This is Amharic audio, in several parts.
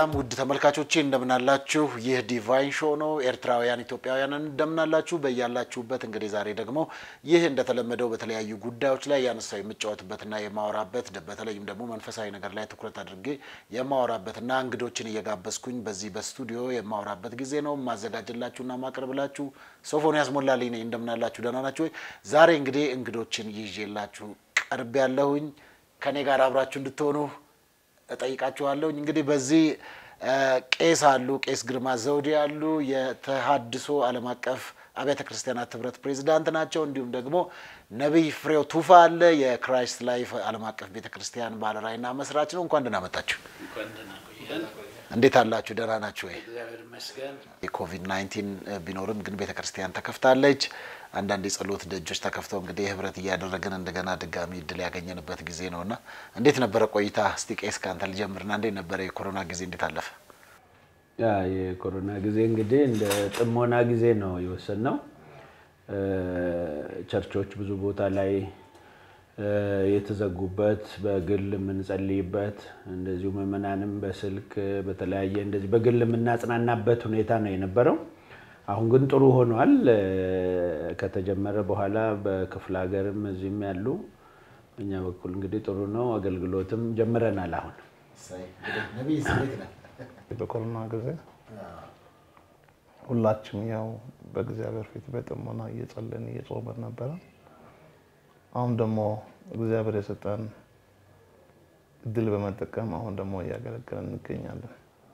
ሰላም ውድ ተመልካቾቼ እንደምናላችሁ። ይህ ዲቫይን ሾው ነው። ኤርትራውያን ኢትዮጵያውያንን እንደምናላችሁ በያላችሁበት። እንግዲህ ዛሬ ደግሞ ይህ እንደተለመደው በተለያዩ ጉዳዮች ላይ ያነሳው የምጫወትበትና የማወራበት በተለይም ደግሞ መንፈሳዊ ነገር ላይ ትኩረት አድርጌ የማወራበትና እንግዶችን እየጋበዝኩኝ በዚህ በስቱዲዮ የማወራበት ጊዜ ነው። ማዘጋጅላችሁና ማቅረብላችሁ ሶፎንያስ ሞላልኝ ነኝ። እንደምናላችሁ ደህና ናችሁ ወይ? ዛሬ እንግዲህ እንግዶችን ይዤላችሁ ቀርብ ያለሁኝ ከኔ ጋር አብራችሁ እንድትሆኑ እጠይቃችኋለሁኝ። እንግዲህ በዚህ ቄስ አሉ፣ ቄስ ግርማ ዘውዴ አሉ። የተሃድሶ ዓለም አቀፍ አብያተ ክርስቲያናት ህብረት ፕሬዚዳንት ናቸው። እንዲሁም ደግሞ ነቢይ ፍሬው ቱፋ አለ፣ የክራይስት ላይፍ ዓለም አቀፍ ቤተ ክርስቲያን ባለራዕይና መስራች ነው። እንኳን ደህና መጣችሁ። እንዴት አላችሁ? ደህና ናችሁ ወይ? የኮቪድ ናይንቲን ቢኖርም ግን ቤተ ክርስቲያን ተከፍታለች። አንዳንድ የጸሎት ደጆች ተከፍተው እንግዲህ ህብረት እያደረግን እንደገና ድጋሚ እድል ያገኘንበት ጊዜ ነው እና እንዴት ነበረ ቆይታ? እስቲ ቄስ ከአንተ ልጀምርና እንዴት ነበረ የኮሮና ጊዜ እንዴት አለፈ? ያ የኮሮና ጊዜ እንግዲህ እንደ ጥሞና ጊዜ ነው የወሰንነው። ቸርቾች ብዙ ቦታ ላይ የተዘጉበት በግል የምንጸልይበት እንደዚሁ ምዕመናንም በስልክ በተለያየ እንደዚህ በግል የምናጽናናበት ሁኔታ ነው የነበረው። አሁን ግን ጥሩ ሆኗል። ከተጀመረ በኋላ በክፍለ ሀገርም እዚህም ያሉ በእኛ በኩል እንግዲህ ጥሩ ነው። አገልግሎትም ጀምረናል። አሁን በኮሮና ጊዜ ሁላችንም ያው በእግዚአብሔር ፊት በጥሞና እየጸለይን እየጾምን ነበረ። አሁን ደግሞ እግዚአብሔር የሰጠን እድል በመጠቀም አሁን ደግሞ እያገለገለን እንገኛለን።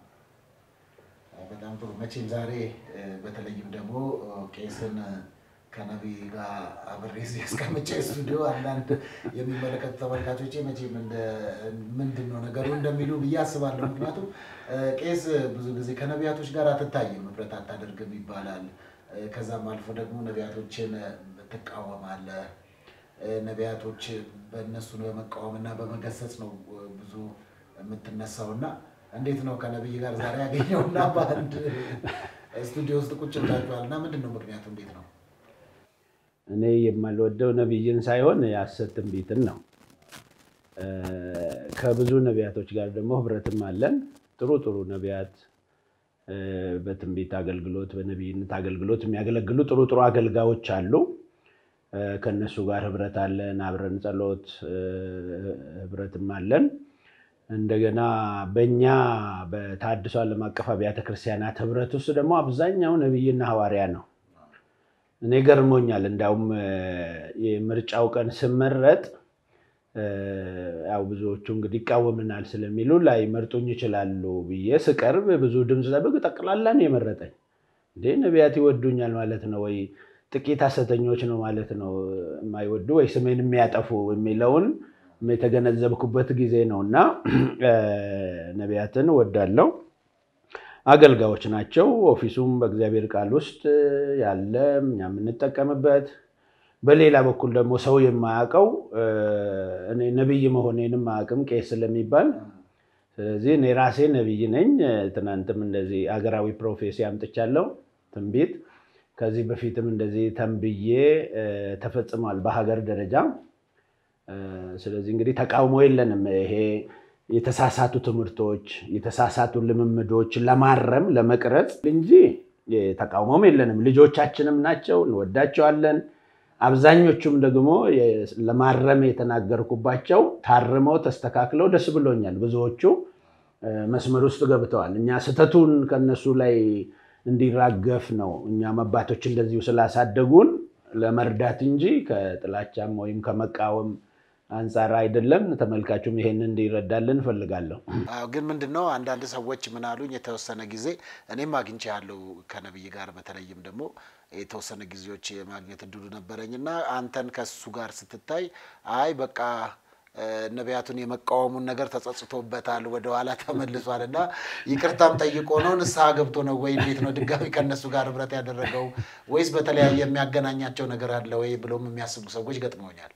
በጣም ጥሩ። መቼም ዛሬ በተለይም ደግሞ ቄስን ከነቢይ ጋር አብሬ እዚህ እስከምቼ ስቱዲዮ አንዳንድ የሚመለከቱ ተመልካቾቼ መቼም ምንድን ነው ነገሩ እንደሚሉ ብዬ አስባለሁ። ምክንያቱም ቄስ ብዙ ጊዜ ከነቢያቶች ጋር አትታይም፣ ህብረት አታደርግም ይባላል። ከዛም አልፎ ደግሞ ነቢያቶችን ትቃወማለህ። ነቢያቶች በእነሱን በመቃወምና በመገሰጽ ነው ብዙ የምትነሳው እና እንዴት ነው ከነቢይ ጋር ዛሬ ያገኘውና በአንድ ስቱዲዮ ውስጥ ቁጭ ብላችኋል እና ምንድን ነው ምክንያቱ? እንዴት ነው? እኔ የማልወደው ነቢይን ሳይሆን የሐሰት ትንቢትን ነው። ከብዙ ነቢያቶች ጋር ደግሞ ህብረትም አለን። ጥሩ ጥሩ ነቢያት በትንቢት አገልግሎት፣ በነቢይነት አገልግሎት የሚያገለግሉ ጥሩ ጥሩ አገልጋዮች አሉ። ከእነሱ ጋር ህብረት አለን። አብረን ጸሎት ህብረትም አለን። እንደገና በእኛ በተሃድሶ ዓለም አቀፍ አብያተ ክርስቲያናት ህብረት ውስጥ ደግሞ አብዛኛው ነቢይና ሐዋርያ ነው። እኔ ገርሞኛል። እንዲያውም የምርጫው ቀን ስመረጥ ያው ብዙዎቹ እንግዲህ ይቃወምናል ስለሚሉ ላይ መርጡኝ ይችላሉ ብዬ ስቀርብ ብዙ ድምፅ ጠብቅ ጠቅላላ ነው የመረጠኝ። እንዴ ነቢያት ይወዱኛል ማለት ነው ወይ ጥቂት ሐሰተኞች ነው ማለት ነው የማይወዱ ወይ ስሜን የሚያጠፉ የሚለውን የተገነዘብኩበት ጊዜ ነው እና ነቢያትን እወዳለሁ። አገልጋዮች ናቸው። ኦፊሱም በእግዚአብሔር ቃል ውስጥ ያለ እኛ የምንጠቀምበት፣ በሌላ በኩል ደግሞ ሰው የማያውቀው እኔ ነቢይ መሆኔንም አያውቅም ቄስ ስለሚባል ስለዚህ እኔ ራሴ ነቢይ ነኝ። ትናንትም እንደዚህ ሀገራዊ ፕሮፌሲ አምጥቻለሁ ትንቢት ከዚህ በፊትም እንደዚህ ተንብዬ ተፈጽሟል በሀገር ደረጃ። ስለዚህ እንግዲህ ተቃውሞ የለንም። ይሄ የተሳሳቱ ትምህርቶች፣ የተሳሳቱ ልምምዶች ለማረም ለመቅረጽ እንጂ ተቃውሞም የለንም። ልጆቻችንም ናቸው፣ እንወዳቸዋለን። አብዛኞቹም ደግሞ ለማረም የተናገርኩባቸው ታርመው ተስተካክለው ደስ ብሎኛል። ብዙዎቹ መስመር ውስጥ ገብተዋል። እኛ ስህተቱን ከነሱ ላይ እንዲራገፍ ነው። እኛም አባቶች እንደዚሁ ስላሳደጉን ለመርዳት እንጂ ከጥላቻም ወይም ከመቃወም አንጻር አይደለም። ተመልካቹም ይሄንን እንዲረዳልን እፈልጋለሁ። ግን ምንድን ነው አንዳንድ ሰዎች ምን አሉኝ፣ የተወሰነ ጊዜ እኔም አግኝቼ ያለው ከነቢይ ጋር በተለይም ደግሞ የተወሰነ ጊዜዎች የማግኘት እድሉ ነበረኝ እና አንተን ከሱ ጋር ስትታይ አይ በቃ ነቢያቱን የመቃወሙን ነገር ተጸጽቶበታል፣ ወደኋላ ተመልሷል እና ይቅርታም ጠይቆ ነው ንስሐ ገብቶ ነው ወይ እንዴት ነው ድጋሚ ከእነሱ ጋር ህብረት ያደረገው ወይስ በተለያየ የሚያገናኛቸው ነገር አለ ወይ ብሎም የሚያስቡ ሰዎች ገጥመውኛል።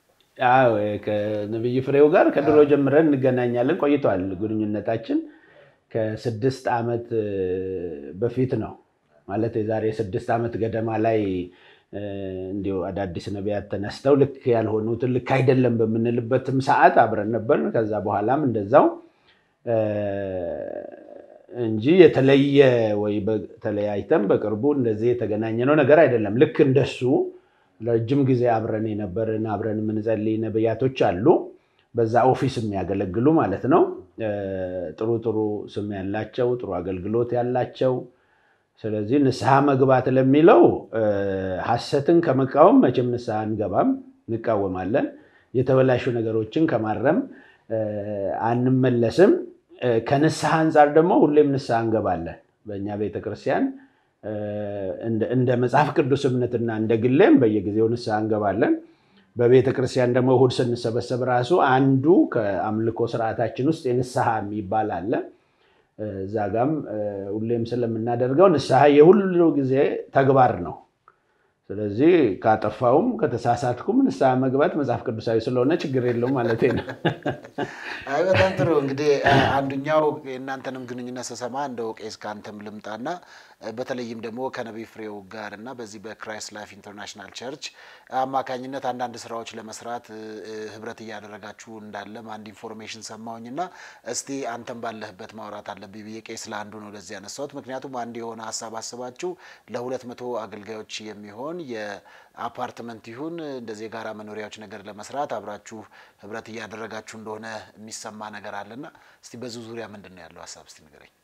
ከነቢይ ፍሬው ጋር ከድሮ ጀምረን እንገናኛለን ቆይተዋል። ግንኙነታችን ከስድስት ዓመት በፊት ነው ማለት የዛሬ ስድስት ዓመት ገደማ ላይ እንዲሁ አዳዲስ ነቢያት ተነስተው ልክ ያልሆኑትን ልክ አይደለም በምንልበትም ሰዓት አብረን ነበር። ከዛ በኋላም እንደዛው እንጂ የተለየ ወይ ተለያይተን በቅርቡ እንደዚህ የተገናኘነው ነገር አይደለም። ልክ እንደሱ ረጅም ጊዜ አብረን የነበርን አብረን የምንጸልይ ነቢያቶች አሉ፣ በዛ ኦፊስ የሚያገለግሉ ማለት ነው። ጥሩ ጥሩ ስም ያላቸው ጥሩ አገልግሎት ያላቸው። ስለዚህ ንስሐ መግባት ለሚለው ሐሰትን ከመቃወም መቼም ንስሐ አንገባም፣ እንቃወማለን። የተበላሹ ነገሮችን ከማረም አንመለስም። ከንስሐ አንጻር ደግሞ ሁሌም ንስሐ እንገባለን። በእኛ ቤተክርስቲያን እንደ መጽሐፍ ቅዱስ እምነትና እንደ ግሌም በየጊዜው ንስሐ እንገባለን። በቤተ ክርስቲያን ደግሞ እሑድ ስንሰበሰብ ራሱ አንዱ ከአምልኮ ስርዓታችን ውስጥ የንስሐ የሚባል አለ። እዛ ጋም ሁሌም ስለምናደርገው ንስሐ የሁሉ ጊዜ ተግባር ነው። ስለዚህ ካጠፋውም ከተሳሳትኩም ንስሐ መግባት መጽሐፍ ቅዱሳዊ ስለሆነ ችግር የለውም ማለት ነው። አይ በጣም ጥሩ እንግዲህ አንዱኛው የእናንተንም ግንኙነት ስሰማ እንደው ቄስ ከአንተም ልምጣና በተለይም ደግሞ ከነቢይ ፍሬው ጋር እና በዚህ በክራይስት ላይፍ ኢንተርናሽናል ቸርች አማካኝነት አንዳንድ ስራዎች ለመስራት ህብረት እያደረጋችሁ እንዳለም አንድ ኢንፎርሜሽን ሰማሁኝ እና እስቲ አንተም ባለህበት ማውራት አለብኝ ብዬ ቄስ ለአንዱ ነው ለዚህ ያነሳሁት። ምክንያቱም አንድ የሆነ ሀሳብ አስባችሁ ለሁለት መቶ አገልጋዮች የሚሆን የአፓርትመንት ይሁን እንደዚህ የጋራ መኖሪያዎች ነገር ለመስራት አብራችሁ ህብረት እያደረጋችሁ እንደሆነ የሚሰማ ነገር አለና እስቲ በዙ ዙሪያ ምንድን ነው ያለው ሀሳብ እስቲ ንገረኝ።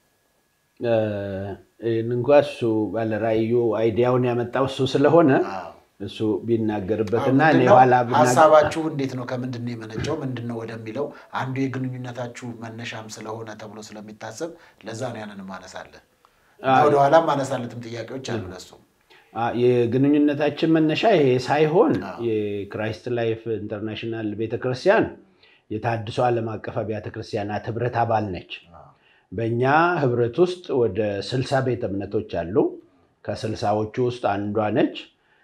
ይህን እንኳ እሱ ባለራእዩ አይዲያውን ያመጣው እሱ ስለሆነ እሱ ቢናገርበትና እኔ ኋላ ሀሳባችሁ እንዴት ነው? ከምንድን ነው የመነጨው? ምንድን ነው ወደሚለው አንዱ የግንኙነታችሁ መነሻም ስለሆነ ተብሎ ስለሚታሰብ ለዛ ነው ያንን ማነሳለህ። ወደኋላ ማነሳለትም ጥያቄዎች አሉ ለሱ የግንኙነታችን መነሻ ይሄ ሳይሆን የክራይስት ላይፍ ኢንተርናሽናል ቤተክርስቲያን የታድሶ ዓለም አቀፍ አብያተ ክርስቲያናት ህብረት አባል ነች። በእኛ ህብረት ውስጥ ወደ ስልሳ ቤተ እምነቶች አሉ። ከስልሳዎቹ ውስጥ አንዷ ነች።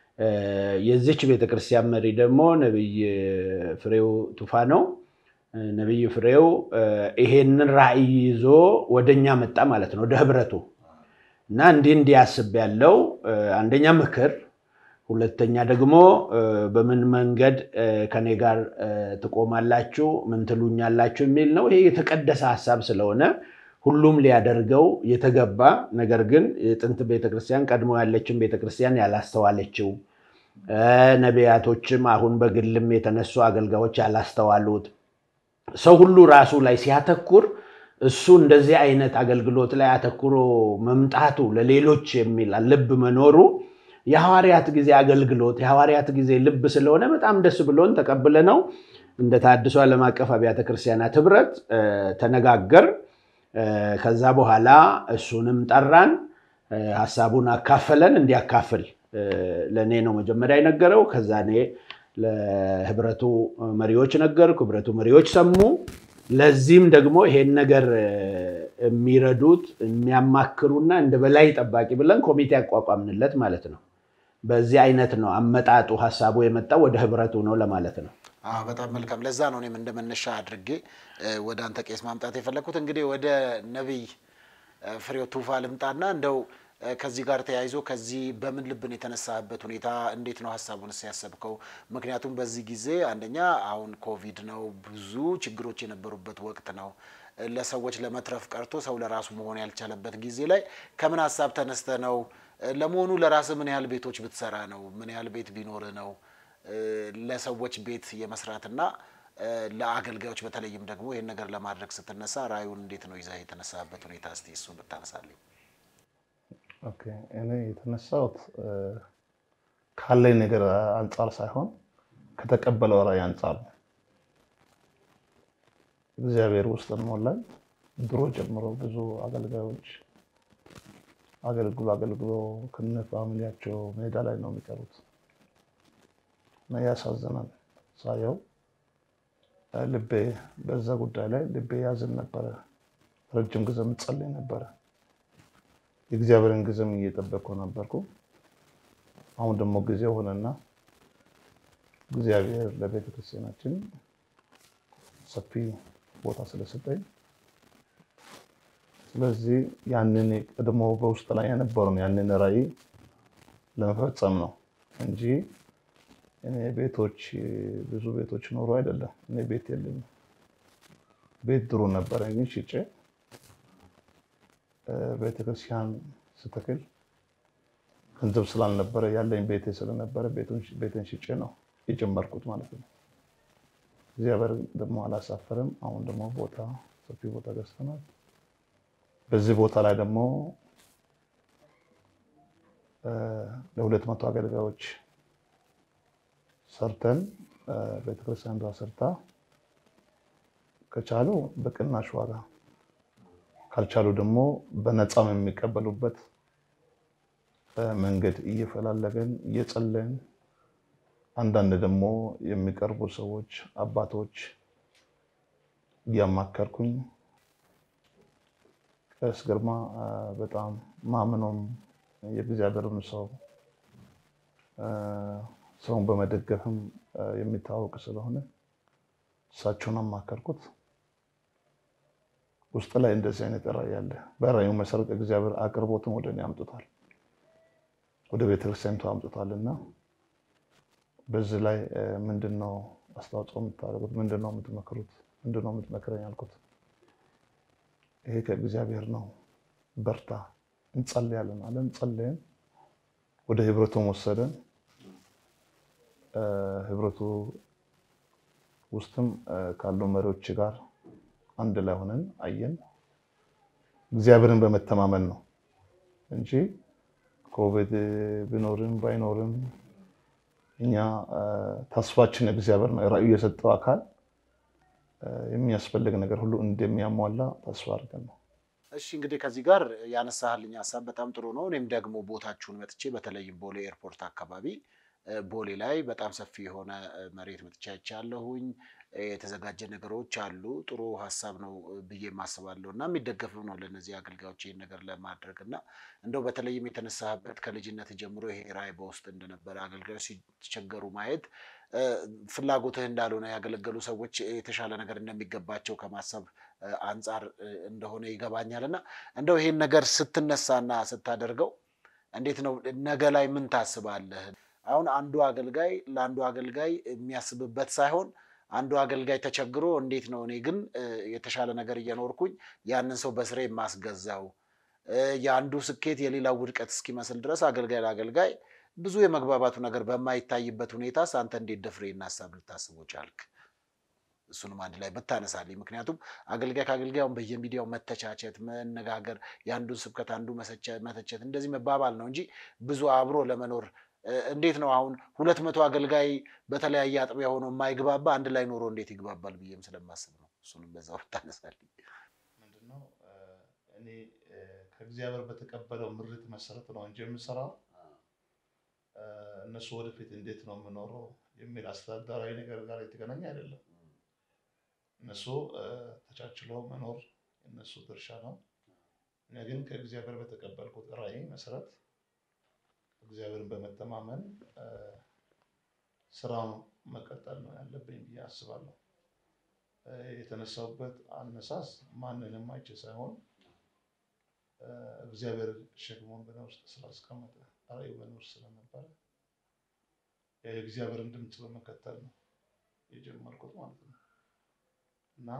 የዚች ቤተክርስቲያን መሪ ደግሞ ነቢይ ፍሬው ቱፋ ነው። ነቢይ ፍሬው ይሄንን ራዕይ ይዞ ወደኛ መጣ ማለት ነው፣ ወደ ህብረቱ እና እንዲህ እንዲህ ያስብ ያለው አንደኛ ምክር፣ ሁለተኛ ደግሞ በምን መንገድ ከኔ ጋር ትቆማላችሁ፣ ምን ትሉኛላችሁ የሚል ነው። ይሄ የተቀደሰ ሀሳብ ስለሆነ ሁሉም ሊያደርገው የተገባ ነገር ግን የጥንት ቤተክርስቲያን ቀድሞ ያለችን ቤተክርስቲያን ያላስተዋለችው ነቢያቶችም አሁን በግልም የተነሱ አገልጋዮች ያላስተዋሉት ሰው ሁሉ ራሱ ላይ ሲያተኩር እሱ እንደዚህ አይነት አገልግሎት ላይ አተኩሮ መምጣቱ ለሌሎች የሚል ልብ መኖሩ የሐዋርያት ጊዜ አገልግሎት የሐዋርያት ጊዜ ልብ ስለሆነ በጣም ደስ ብሎን ተቀብለ ነው እንደ ታድሶ ዓለም አቀፍ አብያተ ክርስቲያናት ህብረት ተነጋገር። ከዛ በኋላ እሱንም ጠራን፣ ሀሳቡን አካፈለን። እንዲያካፍል ለእኔ ነው መጀመሪያ የነገረው። ከዛ እኔ ለህብረቱ መሪዎች ነገርኩ፣ ህብረቱ መሪዎች ሰሙ። ለዚህም ደግሞ ይሄን ነገር የሚረዱት የሚያማክሩና እንደ በላይ ጠባቂ ብለን ኮሚቴ ያቋቋምንለት ማለት ነው። በዚህ አይነት ነው አመጣጡ። ሀሳቡ የመጣው ወደ ህብረቱ ነው ለማለት ነው። በጣም መልካም። ለዛ ነው እኔም እንደ መነሻ አድርጌ ወደ አንተ ቄስ ማምጣት የፈለግኩት። እንግዲህ ወደ ነቢይ ፍሬው ቱፋ ልምጣና እንደው ከዚህ ጋር ተያይዞ ከዚህ በምን ልብን የተነሳበት ሁኔታ እንዴት ነው ሀሳቡንስ ያሰብከው? ምክንያቱም በዚህ ጊዜ አንደኛ አሁን ኮቪድ ነው፣ ብዙ ችግሮች የነበሩበት ወቅት ነው። ለሰዎች ለመትረፍ ቀርቶ ሰው ለራሱ መሆን ያልቻለበት ጊዜ ላይ ከምን ሀሳብ ተነስተ ነው? ለመሆኑ ለራስህ ምን ያህል ቤቶች ብትሰራ ነው? ምን ያህል ቤት ቢኖርህ ነው ለሰዎች ቤት የመስራትና ለአገልጋዮች በተለይም ደግሞ ይህን ነገር ለማድረግ ስትነሳ ራእዩን እንዴት ነው ይዘህ የተነሳበት ሁኔታ? እስቲ እሱን ብታነሳልኝ። ኦኬ እኔ የተነሳሁት ካለኝ ነገር አንጻር ሳይሆን ከተቀበለው ራእይ አንጻር ነው። እግዚአብሔር ውስጥ ሞላኝ። ድሮ ጀምሮ ብዙ አገልጋዮች አገልግሎ አገልግሎ ከነ ፋሚሊያቸው ሜዳ ላይ ነው የሚቀሩት እና ያሳዝናል ሳየው ልቤ በዛ ጉዳይ ላይ ልቤ ያዝን ነበረ። ረጅም ጊዜ ምጸልይ ነበረ። የእግዚአብሔርን ጊዜም እየጠበቅኩ ነበርኩ። አሁን ደግሞ ጊዜ ሆነና እግዚአብሔር ለቤተ ክርስቲያናችን ሰፊ ቦታ ስለሰጠኝ ስለዚህ ያንን ቀድሞ በውስጥ ላይ የነበረውን ያንን ራዕይ ለመፈጸም ነው እንጂ እኔ ቤቶች ብዙ ቤቶች ኖሮ አይደለም። እኔ ቤት የለኝም። ቤት ድሮ ነበረ ግን ሽጬ ቤተክርስቲያን ስተክል ገንዘብ ስላልነበረ ያለኝ ቤቴ ስለነበረ ቤትን ሽጬ ነው የጀመርኩት ማለት ነው። እግዚአብሔር ደግሞ አላሳፈርም። አሁን ደግሞ ቦታ ሰፊ ቦታ ገዝተናል። በዚህ ቦታ ላይ ደግሞ ለሁለት መቶ አገልጋዮች ሰርተን ቤተክርስቲያን ሰርታ ከቻሉ በቅናሽ ዋጋ ካልቻሉ ደግሞ በነፃም የሚቀበሉበት መንገድ እየፈላለገን እየጸለን አንዳንድ ደግሞ የሚቀርቡ ሰዎች አባቶች እያማከርኩኝ ቀሲስ ግርማ በጣም ማምኖም የእግዚአብሔርም ሰው ሰውን በመደገፍም የሚታወቅ ስለሆነ እሳቸውን አማከርኩት። ውስጥ ላይ እንደዚህ አይነት ራዕይ አለ። በራዕዩ መሰረት እግዚአብሔር አቅርቦትን ወደ እኔ አምጥቷል፣ ወደ ቤተክርስቲያኒቱ አምጥቷል እና በዚህ ላይ ምንድን ነው አስተዋጽኦ የምታደርጉት? ምንድን ነው የምትመክሩት? ምንድን ነው የምትመክረኝ አልኩት። ይሄ ከእግዚአብሔር ነው፣ በርታ፣ እንጸልያለን አለን። ጸለየን፣ ወደ ህብረቱም ወሰደን። ህብረቱ ውስጥም ካሉ መሪዎች ጋር አንድ ላይ ሆነን አየን። እግዚአብሔርን በመተማመን ነው እንጂ ኮቪድ ቢኖርም ባይኖርም እኛ ተስፋችን እግዚአብሔር ነው። ራዕዩ የሰጠው አካል የሚያስፈልግ ነገር ሁሉ እንደሚያሟላ ተስፋ አድርገን ነው። እሺ እንግዲህ ከዚህ ጋር ያነሳህልኝ ሀሳብ በጣም ጥሩ ነው። እኔም ደግሞ ቦታችሁን መጥቼ በተለይም ቦሌ ኤርፖርት አካባቢ ቦሌ ላይ በጣም ሰፊ የሆነ መሬት መጥቻ አይቻለሁኝ። የተዘጋጀ ነገሮች አሉ። ጥሩ ሀሳብ ነው ብዬ ማስባለሁ እና የሚደገፍም ነው ለእነዚህ አገልጋዮች ይህን ነገር ለማድረግ እና እንደው በተለይም የተነሳህበት ከልጅነት ጀምሮ ይሄ ራዕይ በውስጥ እንደነበረ አገልጋዮች ሲቸገሩ ማየት ፍላጎትህ እንዳልሆነ ያገለገሉ ሰዎች የተሻለ ነገር እንደሚገባቸው ከማሰብ አንጻር እንደሆነ ይገባኛል እና እንደው ይሄን ነገር ስትነሳና ስታደርገው እንዴት ነው ነገ ላይ ምን ታስባለህ? አሁን አንዱ አገልጋይ ለአንዱ አገልጋይ የሚያስብበት ሳይሆን አንዱ አገልጋይ ተቸግሮ እንዴት ነው እኔ ግን የተሻለ ነገር እየኖርኩኝ ያንን ሰው በስሬ የማስገዛው የአንዱ ስኬት የሌላው ውድቀት እስኪመስል ድረስ አገልጋይ ለአገልጋይ ብዙ የመግባባቱ ነገር በማይታይበት ሁኔታ አንተ እንዴት ደፍሬ ሀሳብ ልታስበው ቻልክ? እሱንም አንድ ላይ ብታነሳልኝ። ምክንያቱም አገልጋይ ከአገልጋዩን በየሚዲያው መተቻቸት፣ መነጋገር፣ የአንዱን ስብከት አንዱ መተቸት እንደዚህ መባባል ነው እንጂ ብዙ አብሮ ለመኖር እንዴት ነው አሁን ሁለት መቶ አገልጋይ በተለያየ አጥቢያ ሆኖ የማይግባባ አንድ ላይ ኖሮ እንዴት ይግባባል ብዬም ስለማስብ ነው። እሱንም በዛው ብታነሳልኝ። ምንድነው እኔ ከእግዚአብሔር በተቀበለው ምርት መሰረት ነው እንጂ የምሰራው እነሱ ወደፊት እንዴት ነው የምኖረው የሚል አስተዳደራዊ ነገር ጋር የተገናኘ አይደለም። እነሱ ተቻችለው መኖር የእነሱ ድርሻ ነው። እኔ ግን ከእግዚአብሔር በተቀበልኩት ራዕይ መሰረት እግዚአብሔርን በመተማመን ስራውን መቀጠል ነው ያለብኝ ብዬ አስባለሁ። የተነሳውበት አነሳስ ማንንም አይቼ ሳይሆን እግዚአብሔር ሸክሞን በእኔ ውስጥ ስላስቀመጠ ራዕዩ በእኔ ውስጥ ስለነበረ የእግዚአብሔርን ድምፅ በመከተል ነው የጀመርኩት ማለት ነው እና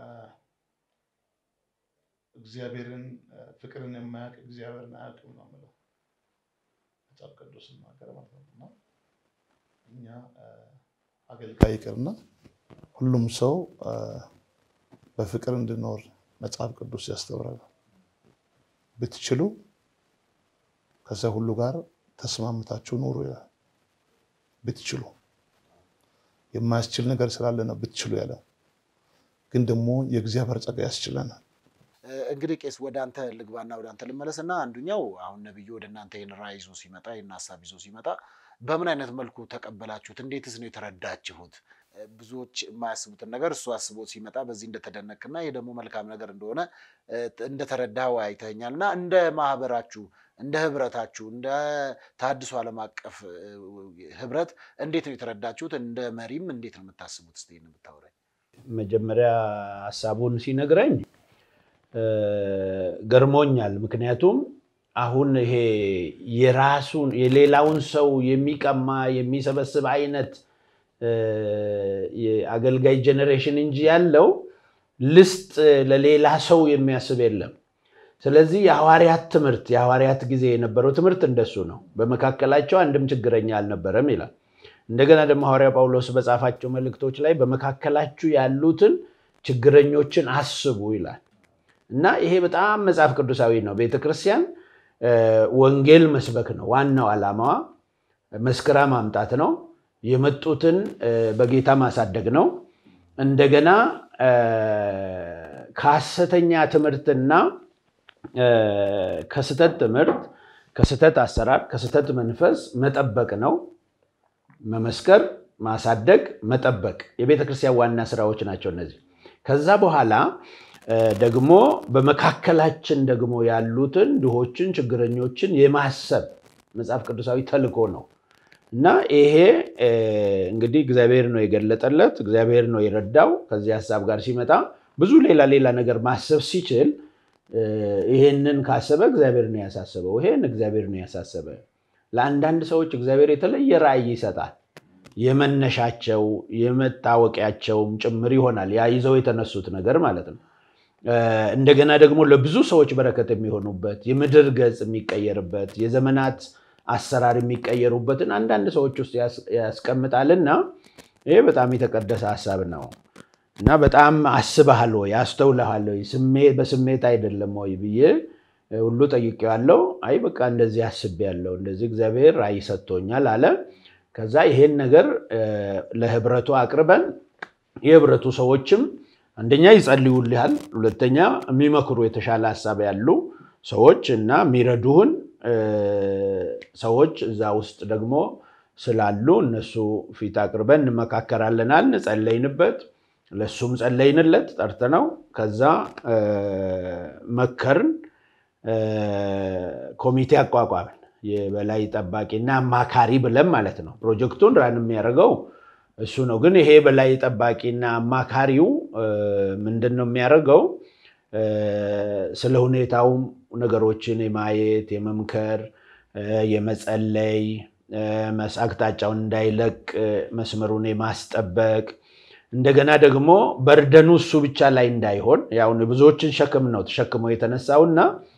እግዚአብሔርን ፍቅርን የማያውቅ እግዚአብሔርን አያውቅም ነው የምለው መጽሐፍ ቅዱስ ሲናገር ማለት ነው። እና እኛ አገልጋይ ይቅርና ሁሉም ሰው በፍቅር እንድኖር መጽሐፍ ቅዱስ ያስተምራል። ብትችሉ ከዛ ሁሉ ጋር ተስማምታችሁ ኑሩ ይላል። ብትችሉ የማያስችል ነገር ስላለ ነው ብትችሉ ያለው፣ ግን ደግሞ የእግዚአብሔር ጸጋ ያስችለናል። እንግዲህ ቄስ ወደ አንተ ልግባና ወደ አንተ ልመለስ እና አንዱኛው አሁን ነብዩ ወደ እናንተ ይህን ራዕይ ይዞ ሲመጣ ይህን ሀሳብ ይዞ ሲመጣ በምን አይነት መልኩ ተቀበላችሁት? እንዴትስ ነው የተረዳችሁት? ብዙዎች የማያስቡትን ነገር እሱ አስቦት ሲመጣ በዚህ እንደተደነቅና ይህ ደግሞ መልካም ነገር እንደሆነ እንደተረዳው አይተኛል እና እንደ ማህበራችሁ እንደ ህብረታችሁ እንደ ተሐድሶ ዓለም አቀፍ ህብረት እንዴት ነው የተረዳችሁት? እንደ መሪም እንዴት ነው የምታስቡት? እስኪ ይህን የምታወራኝ። መጀመሪያ ሀሳቡን ሲነግረኝ ገርሞኛል። ምክንያቱም አሁን ይሄ የራሱን የሌላውን ሰው የሚቀማ የሚሰበስብ አይነት የአገልጋይ ጄኔሬሽን እንጂ ያለው ልስጥ ለሌላ ሰው የሚያስብ የለም። ስለዚህ የሐዋርያት ትምህርት የሐዋርያት ጊዜ የነበረው ትምህርት እንደሱ ነው። በመካከላቸው አንድም ችግረኛ አልነበረም ይላል። እንደገና ደግሞ ሐዋርያ ጳውሎስ በጻፋቸው መልእክቶች ላይ በመካከላችሁ ያሉትን ችግረኞችን አስቡ ይላል እና ይሄ በጣም መጽሐፍ ቅዱሳዊ ነው። ቤተክርስቲያን ወንጌል መስበክ ነው ዋናው ዓላማዋ፣ መስክራ ማምጣት ነው። የመጡትን በጌታ ማሳደግ ነው። እንደገና ከሐሰተኛ ትምህርትና ከስተት ትምህርት፣ ከስተት አሰራር፣ ከስተት መንፈስ መጠበቅ ነው። መመስከር፣ ማሳደግ፣ መጠበቅ የቤተ ክርስቲያን ዋና ስራዎች ናቸው እነዚህ። ከዛ በኋላ ደግሞ በመካከላችን ደግሞ ያሉትን ድሆችን፣ ችግረኞችን የማሰብ መጽሐፍ ቅዱሳዊ ተልእኮ ነው እና ይሄ እንግዲህ እግዚአብሔር ነው የገለጠለት፣ እግዚአብሔር ነው የረዳው። ከዚህ ሀሳብ ጋር ሲመጣ ብዙ ሌላ ሌላ ነገር ማሰብ ሲችል ይሄንን ካሰበ እግዚአብሔር ነው ያሳሰበው። ይሄን እግዚአብሔር ነው ያሳሰበ። ለአንዳንድ ሰዎች እግዚአብሔር የተለየ ራዕይ ይሰጣል። የመነሻቸው የመታወቂያቸውም ጭምር ይሆናል ያ ይዘው የተነሱት ነገር ማለት ነው። እንደገና ደግሞ ለብዙ ሰዎች በረከት የሚሆኑበት የምድር ገጽ የሚቀየርበት የዘመናት አሰራር የሚቀየሩበትን አንዳንድ ሰዎች ውስጥ ያስቀምጣልና ይሄ በጣም የተቀደሰ ሀሳብ ነው እና በጣም አስበሃል ወይ አስተውለሃል ወይ በስሜት አይደለም ወይ ብዬ ሁሉ ጠይቄዋለሁ። አይ በቃ እንደዚህ አስቤያለሁ፣ እንደዚህ እግዚአብሔር ራዕይ ሰጥቶኛል አለ። ከዛ ይሄን ነገር ለህብረቱ አቅርበን የህብረቱ ሰዎችም አንደኛ ይጸልዩልሃል፣ ሁለተኛ የሚመክሩ የተሻለ ሀሳብ ያሉ ሰዎች እና የሚረዱህን ሰዎች እዛ ውስጥ ደግሞ ስላሉ እነሱ ፊት አቅርበን እንመካከራለናል። ጸለይንበት፣ ለሱም ጸለይንለት ጠርተነው ከዛ መከርን፣ ኮሚቴ አቋቋምን። የበላይ ጠባቂና አማካሪ ብለን ማለት ነው። ፕሮጀክቱን ራን የሚያደርገው እሱ ነው። ግን ይሄ በላይ ጠባቂና አማካሪው ምንድን ነው የሚያደርገው? ስለ ሁኔታውም ነገሮችን የማየት የመምከር፣ የመጸለይ አቅጣጫውን እንዳይለቅ መስመሩን የማስጠበቅ እንደገና ደግሞ በርደኑ እሱ ብቻ ላይ እንዳይሆን ያው ብዙዎችን ሸክም ነው ተሸክሞ የተነሳውና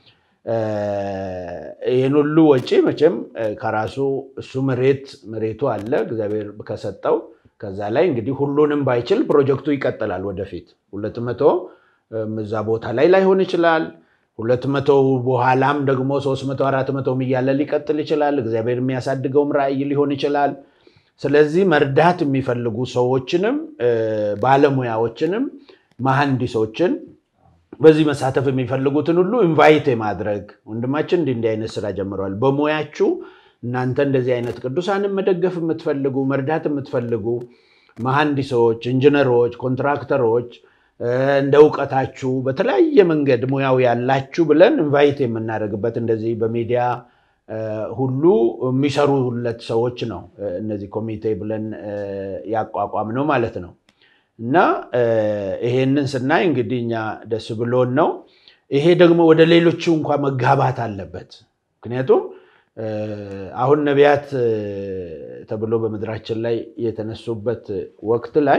ይህን ሁሉ ወጪ መቼም ከራሱ እሱ መሬት መሬቱ አለ እግዚአብሔር ከሰጠው ከዛ ላይ እንግዲህ ሁሉንም ባይችል ፕሮጀክቱ ይቀጥላል ወደፊት ሁለት መቶ እዛ ቦታ ላይ ላይሆን ይችላል ሁለት መቶ በኋላም ደግሞ ሶስት መቶ አራት መቶም እያለ ሊቀጥል ይችላል እግዚአብሔር የሚያሳድገውም ራዕይ ሊሆን ይችላል ስለዚህ መርዳት የሚፈልጉ ሰዎችንም ባለሙያዎችንም መሐንዲሶችን በዚህ መሳተፍ የሚፈልጉትን ሁሉ ኢንቫይት የማድረግ ወንድማችን እንዲህ እንዲህ አይነት ስራ ጀምረዋል። በሙያችሁ እናንተ እንደዚህ አይነት ቅዱሳንን መደገፍ የምትፈልጉ መርዳት የምትፈልጉ መሐንዲሶች፣ ኢንጂነሮች፣ ኮንትራክተሮች እንደ እውቀታችሁ በተለያየ መንገድ ሙያው ያላችሁ ብለን ኢንቫይት የምናደርግበት እንደዚህ በሚዲያ ሁሉ የሚሰሩለት ሰዎች ነው እነዚህ ኮሚቴ ብለን ያቋቋም ነው ማለት ነው። እና ይሄንን ስናይ እንግዲህ እኛ ደስ ብሎን ነው። ይሄ ደግሞ ወደ ሌሎቹ እንኳ መጋባት አለበት። ምክንያቱም አሁን ነቢያት ተብሎ በምድራችን ላይ የተነሱበት ወቅት ላይ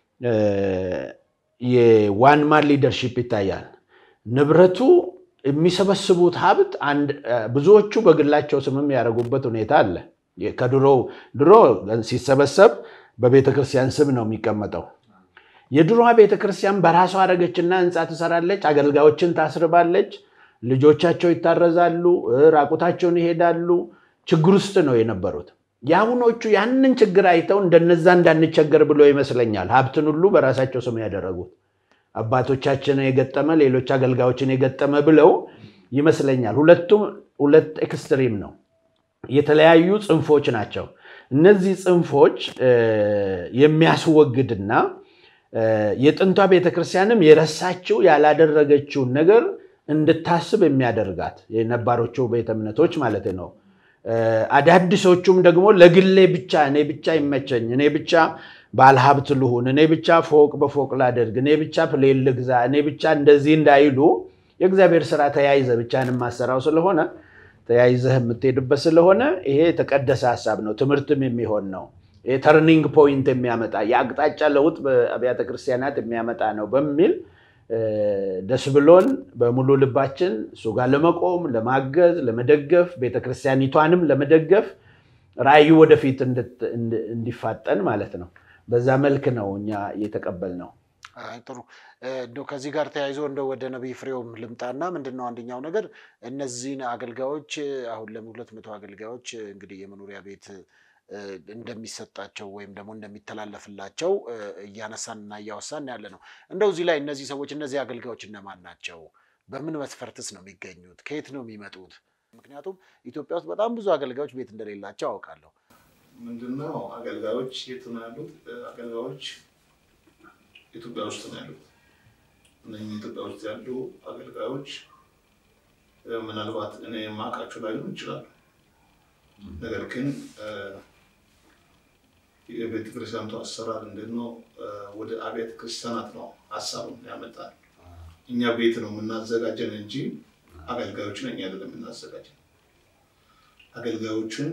የዋን ማን ሊደርሺፕ ይታያል። ንብረቱ የሚሰበስቡት ሀብት ብዙዎቹ በግላቸው ስምም ያደረጉበት ሁኔታ አለ። ከድሮ ድሮ ሲሰበሰብ በቤተክርስቲያን ስም ነው የሚቀመጠው። የድሮዋ ቤተክርስቲያን በራሷ አረገችና ህንፃ ትሰራለች፣ አገልጋዮችን ታስርባለች፣ ልጆቻቸው ይታረዛሉ፣ ራቁታቸውን ይሄዳሉ። ችግር ውስጥ ነው የነበሩት። የአሁኖቹ ያንን ችግር አይተው እንደነዛ እንዳንቸገር ብሎ ይመስለኛል ሀብትን ሁሉ በራሳቸው ስም ያደረጉት አባቶቻችንን የገጠመ ሌሎች አገልጋዮችን የገጠመ ብለው ይመስለኛል። ሁለቱም ሁለት ኤክስትሪም ነው፣ የተለያዩ ጽንፎች ናቸው። እነዚህ ጽንፎች የሚያስወግድና የጥንቷ ቤተክርስቲያንም የረሳችው ያላደረገችውን ነገር እንድታስብ የሚያደርጋት የነባሮቹ ቤተ እምነቶች ማለት ነው። አዳዲሶቹም ደግሞ ለግሌ ብቻ እኔ ብቻ ይመቸኝ፣ እኔ ብቻ ባለሀብት ልሁን፣ እኔ ብቻ ፎቅ በፎቅ ላደርግ፣ እኔ ብቻ ፕሌን ልግዛ፣ እኔ ብቻ እንደዚህ እንዳይሉ የእግዚአብሔር ስራ ተያይዘ ብቻን የማሰራው ስለሆነ ተያይዘህ የምትሄድበት ስለሆነ ይሄ የተቀደሰ ሀሳብ ነው። ትምህርትም የሚሆን ነው። ተርኒንግ ፖይንት የሚያመጣ የአቅጣጫ ለውጥ በአብያተ ክርስቲያናት የሚያመጣ ነው በሚል ደስ ብሎን በሙሉ ልባችን እሱ ጋር ለመቆም ለማገዝ፣ ለመደገፍ ቤተክርስቲያኒቷንም ለመደገፍ ራእዩ ወደፊት እንዲፋጠን ማለት ነው። በዛ መልክ ነው እኛ የተቀበልነው። ጥሩ እንደው ከዚህ ጋር ተያይዞ እንደው ወደ ነቢይ ፍሬውም ልምጣና ምንድን ነው አንደኛው ነገር እነዚህን አገልጋዮች አሁን ለሁለት መቶ አገልጋዮች እንግዲህ የመኖሪያ ቤት እንደሚሰጣቸው ወይም ደግሞ እንደሚተላለፍላቸው እያነሳን እና እያወሳን ያለ ነው። እንደው እዚህ ላይ እነዚህ ሰዎች እነዚህ አገልጋዮች እነማን ናቸው? በምን መስፈርትስ ነው የሚገኙት? ከየት ነው የሚመጡት? ምክንያቱም ኢትዮጵያ ውስጥ በጣም ብዙ አገልጋዮች ቤት እንደሌላቸው አውቃለሁ። ምንድነው አገልጋዮች የት ነው ያሉት? አገልጋዮች ኢትዮጵያ ውስጥ ነው ያሉት። እነኚህ ኢትዮጵያ ውስጥ ያሉ አገልጋዮች ምናልባት እኔ የማውቃቸው ላይሆኑ ይችላሉ። ነገር ግን የቤተ ክርስቲያንቱ አሰራር እንዴት ነው? ወደ አብያተ ክርስቲያናት ነው ሀሳቡን ያመጣል። እኛ ቤት ነው የምናዘጋጀን እንጂ አገልጋዮችን እኛ አይደለም የምናዘጋጀን። አገልጋዮችን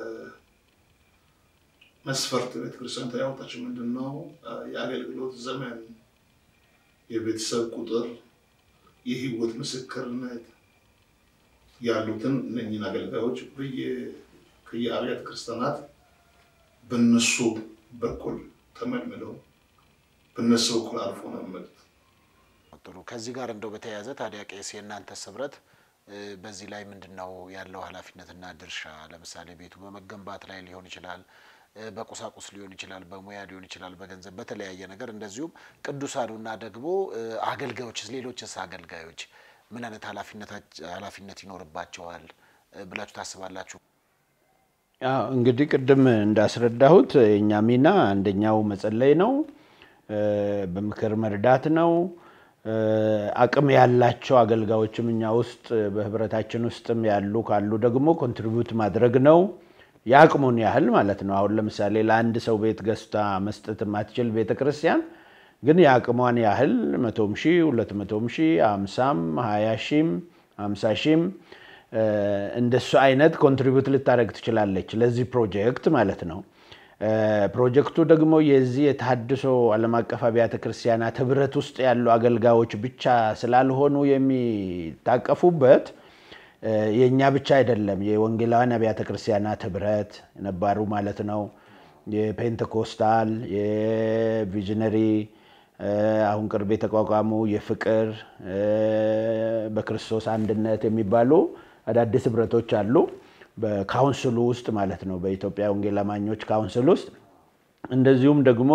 መስፈርት ቤተክርስቲያን ያወጣችው ምንድን ነው? የአገልግሎት ዘመን፣ የቤተሰብ ቁጥር፣ የህይወት ምስክርነት ያሉትን እነኝን አገልጋዮች ከየአብያተ ክርስቲያናት በነሱ በኩል ተመልምለው በነሱ በኩል አልፎ ነው የሚመጡት። ጥሩ። ከዚህ ጋር እንደው በተያያዘ ታዲያ ቄስ የእናንተስ ህብረት በዚህ ላይ ምንድን ነው ያለው ኃላፊነትና ድርሻ? ለምሳሌ ቤቱ በመገንባት ላይ ሊሆን ይችላል፣ በቁሳቁስ ሊሆን ይችላል፣ በሙያ ሊሆን ይችላል፣ በገንዘብ በተለያየ ነገር እንደዚሁም ቅዱሳኑና ደግሞ አገልጋዮችስ ሌሎችስ አገልጋዮች ምን አይነት ኃላፊነት ይኖርባቸዋል ብላችሁ ታስባላችሁ? እንግዲህ ቅድም እንዳስረዳሁት የእኛ ሚና አንደኛው መጸለይ ነው፣ በምክር መርዳት ነው። አቅም ያላቸው አገልጋዮችም እኛ ውስጥ በህብረታችን ውስጥም ያሉ ካሉ ደግሞ ኮንትሪቢዩት ማድረግ ነው፣ የአቅሙን ያህል ማለት ነው። አሁን ለምሳሌ ለአንድ ሰው ቤት ገዝታ መስጠት የማትችል ቤተክርስቲያን ግን የአቅሟን ያህል መቶም ሺህ ሁለት መቶም ሺህ አምሳም ሀያ ሺህም አምሳ ሺህም እንደሱ አይነት ኮንትሪቢዩት ልታደርግ ትችላለች ለዚህ ፕሮጀክት ማለት ነው። ፕሮጀክቱ ደግሞ የዚህ የተሃድሶ ዓለም አቀፍ አብያተ ክርስቲያናት ህብረት ውስጥ ያሉ አገልጋዮች ብቻ ስላልሆኑ የሚታቀፉበት የእኛ ብቻ አይደለም። የወንጌላውያን አብያተ ክርስቲያናት ህብረት ነባሩ ማለት ነው። የፔንቴኮስታል፣ የቪዥነሪ አሁን ቅርብ የተቋቋሙ የፍቅር፣ በክርስቶስ አንድነት የሚባሉ አዳዲስ ህብረቶች አሉ። በካውንስሉ ውስጥ ማለት ነው። በኢትዮጵያ ወንጌል አማኞች ካውንስል ውስጥ እንደዚሁም ደግሞ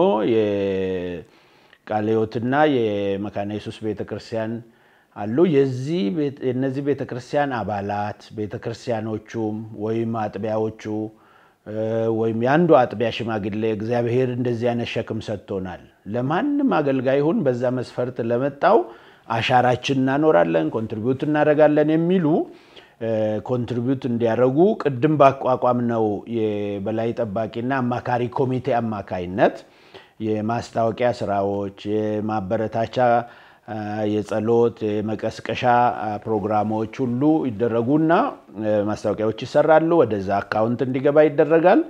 የቃለ ሕይወትና የመካነ ኢየሱስ ቤተክርስቲያን አሉ። የእነዚህ ቤተክርስቲያን አባላት ቤተክርስቲያኖቹም ወይም አጥቢያዎቹ ወይም የአንዱ አጥቢያ ሽማግሌ እግዚአብሔር እንደዚህ አይነት ሸክም ሰጥቶናል፣ ለማንም አገልጋይ ይሁን በዛ መስፈርት ለመጣው አሻራችን እናኖራለን፣ ኮንትሪቢዩት እናደርጋለን የሚሉ ኮንትሪቢዩት እንዲያደርጉ ቅድም ባቋቋም ነው የበላይ ጠባቂና አማካሪ ኮሚቴ አማካይነት የማስታወቂያ ስራዎች፣ የማበረታቻ፣ የጸሎት፣ የመቀስቀሻ ፕሮግራሞች ሁሉ ይደረጉና ማስታወቂያዎች ይሰራሉ። ወደዛ አካውንት እንዲገባ ይደረጋል።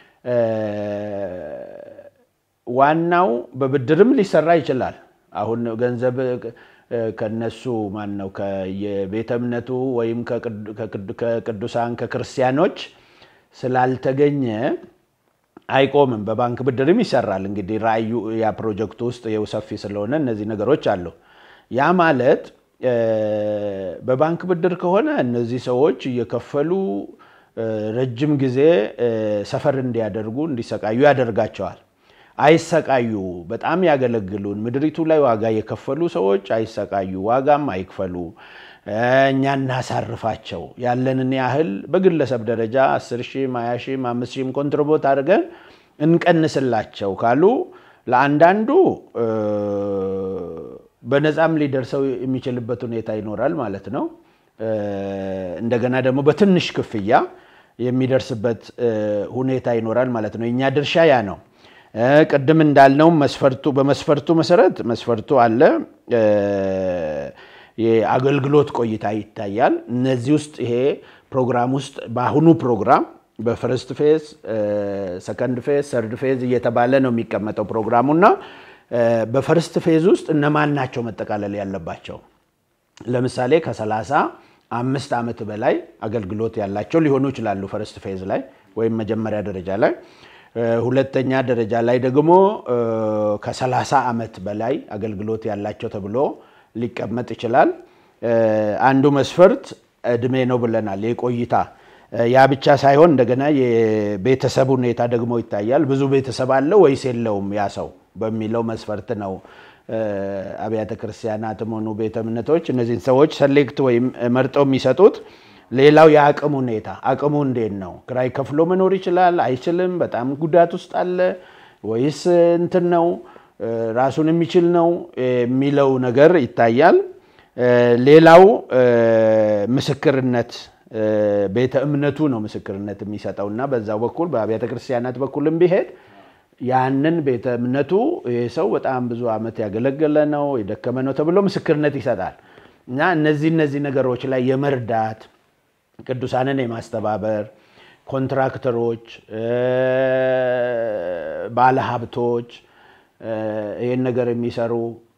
ዋናው በብድርም ሊሰራ ይችላል። አሁን ገንዘብ ከነሱ ማን ነው ከየቤተ እምነቱ ወይም ከቅዱሳን ከክርስቲያኖች ስላልተገኘ አይቆምም። በባንክ ብድርም ይሰራል። እንግዲህ ራእዩ ያ ፕሮጀክቱ ውስጥ ይኸው ሰፊ ስለሆነ እነዚህ ነገሮች አሉ። ያ ማለት በባንክ ብድር ከሆነ እነዚህ ሰዎች እየከፈሉ ረጅም ጊዜ ሰፈር እንዲያደርጉ እንዲሰቃዩ ያደርጋቸዋል። አይሰቃዩ። በጣም ያገለግሉን ምድሪቱ ላይ ዋጋ የከፈሉ ሰዎች አይሰቃዩ፣ ዋጋም አይክፈሉ። እኛ እናሳርፋቸው። ያለንን ያህል በግለሰብ ደረጃ 10 ሺህም 20 ሺህም 5 ሺህም ኮንትሪቦት አድርገን እንቀንስላቸው ካሉ ለአንዳንዱ በነፃም ሊደርሰው የሚችልበት ሁኔታ ይኖራል ማለት ነው። እንደገና ደግሞ በትንሽ ክፍያ የሚደርስበት ሁኔታ ይኖራል ማለት ነው። የእኛ ድርሻ ያ ነው። ቅድም እንዳልነው መስፈርቱ በመስፈርቱ መሰረት መስፈርቱ አለ። የአገልግሎት ቆይታ ይታያል። እነዚህ ውስጥ ይሄ ፕሮግራም ውስጥ በአሁኑ ፕሮግራም በፈርስት ፌዝ፣ ሰከንድ ፌዝ፣ ሰርድ ፌዝ እየተባለ ነው የሚቀመጠው ፕሮግራሙና በፈርስት ፌዝ ውስጥ እነማን ናቸው መጠቃለል ያለባቸው? ለምሳሌ ከሰላሳ አምስት ዓመት በላይ አገልግሎት ያላቸው ሊሆኑ ይችላሉ ፈርስት ፌዝ ላይ ወይም መጀመሪያ ደረጃ ላይ። ሁለተኛ ደረጃ ላይ ደግሞ ከ30 ዓመት በላይ አገልግሎት ያላቸው ተብሎ ሊቀመጥ ይችላል። አንዱ መስፈርት እድሜ ነው ብለናል፣ የቆይታ ያ ብቻ ሳይሆን እንደገና የቤተሰብ ሁኔታ ደግሞ ይታያል። ብዙ ቤተሰብ አለው ወይስ የለውም ያ ሰው በሚለው መስፈርት ነው አብያተ ክርስቲያናትም ሆኑ ቤተ እምነቶች እነዚህን ሰዎች ሰሌክት ወይም መርጠው የሚሰጡት። ሌላው የአቅም ሁኔታ አቅሙ እንዴት ነው? ክራይ ከፍሎ መኖር ይችላል አይችልም? በጣም ጉዳት ውስጥ አለ ወይስ እንትን ነው ራሱን የሚችል ነው የሚለው ነገር ይታያል። ሌላው ምስክርነት ቤተ እምነቱ ነው ምስክርነት የሚሰጠው እና በዛው በኩል በአብያተ ክርስቲያናት በኩልም ቢሄድ ያንን ቤተ እምነቱ ይህ ሰው በጣም ብዙ ዓመት ያገለገለ ነው የደከመ ነው ተብሎ ምስክርነት ይሰጣል እና እነዚህ እነዚህ ነገሮች ላይ የመርዳት ቅዱሳንን የማስተባበር ኮንትራክተሮች፣ ባለሀብቶች፣ ይህን ነገር የሚሰሩ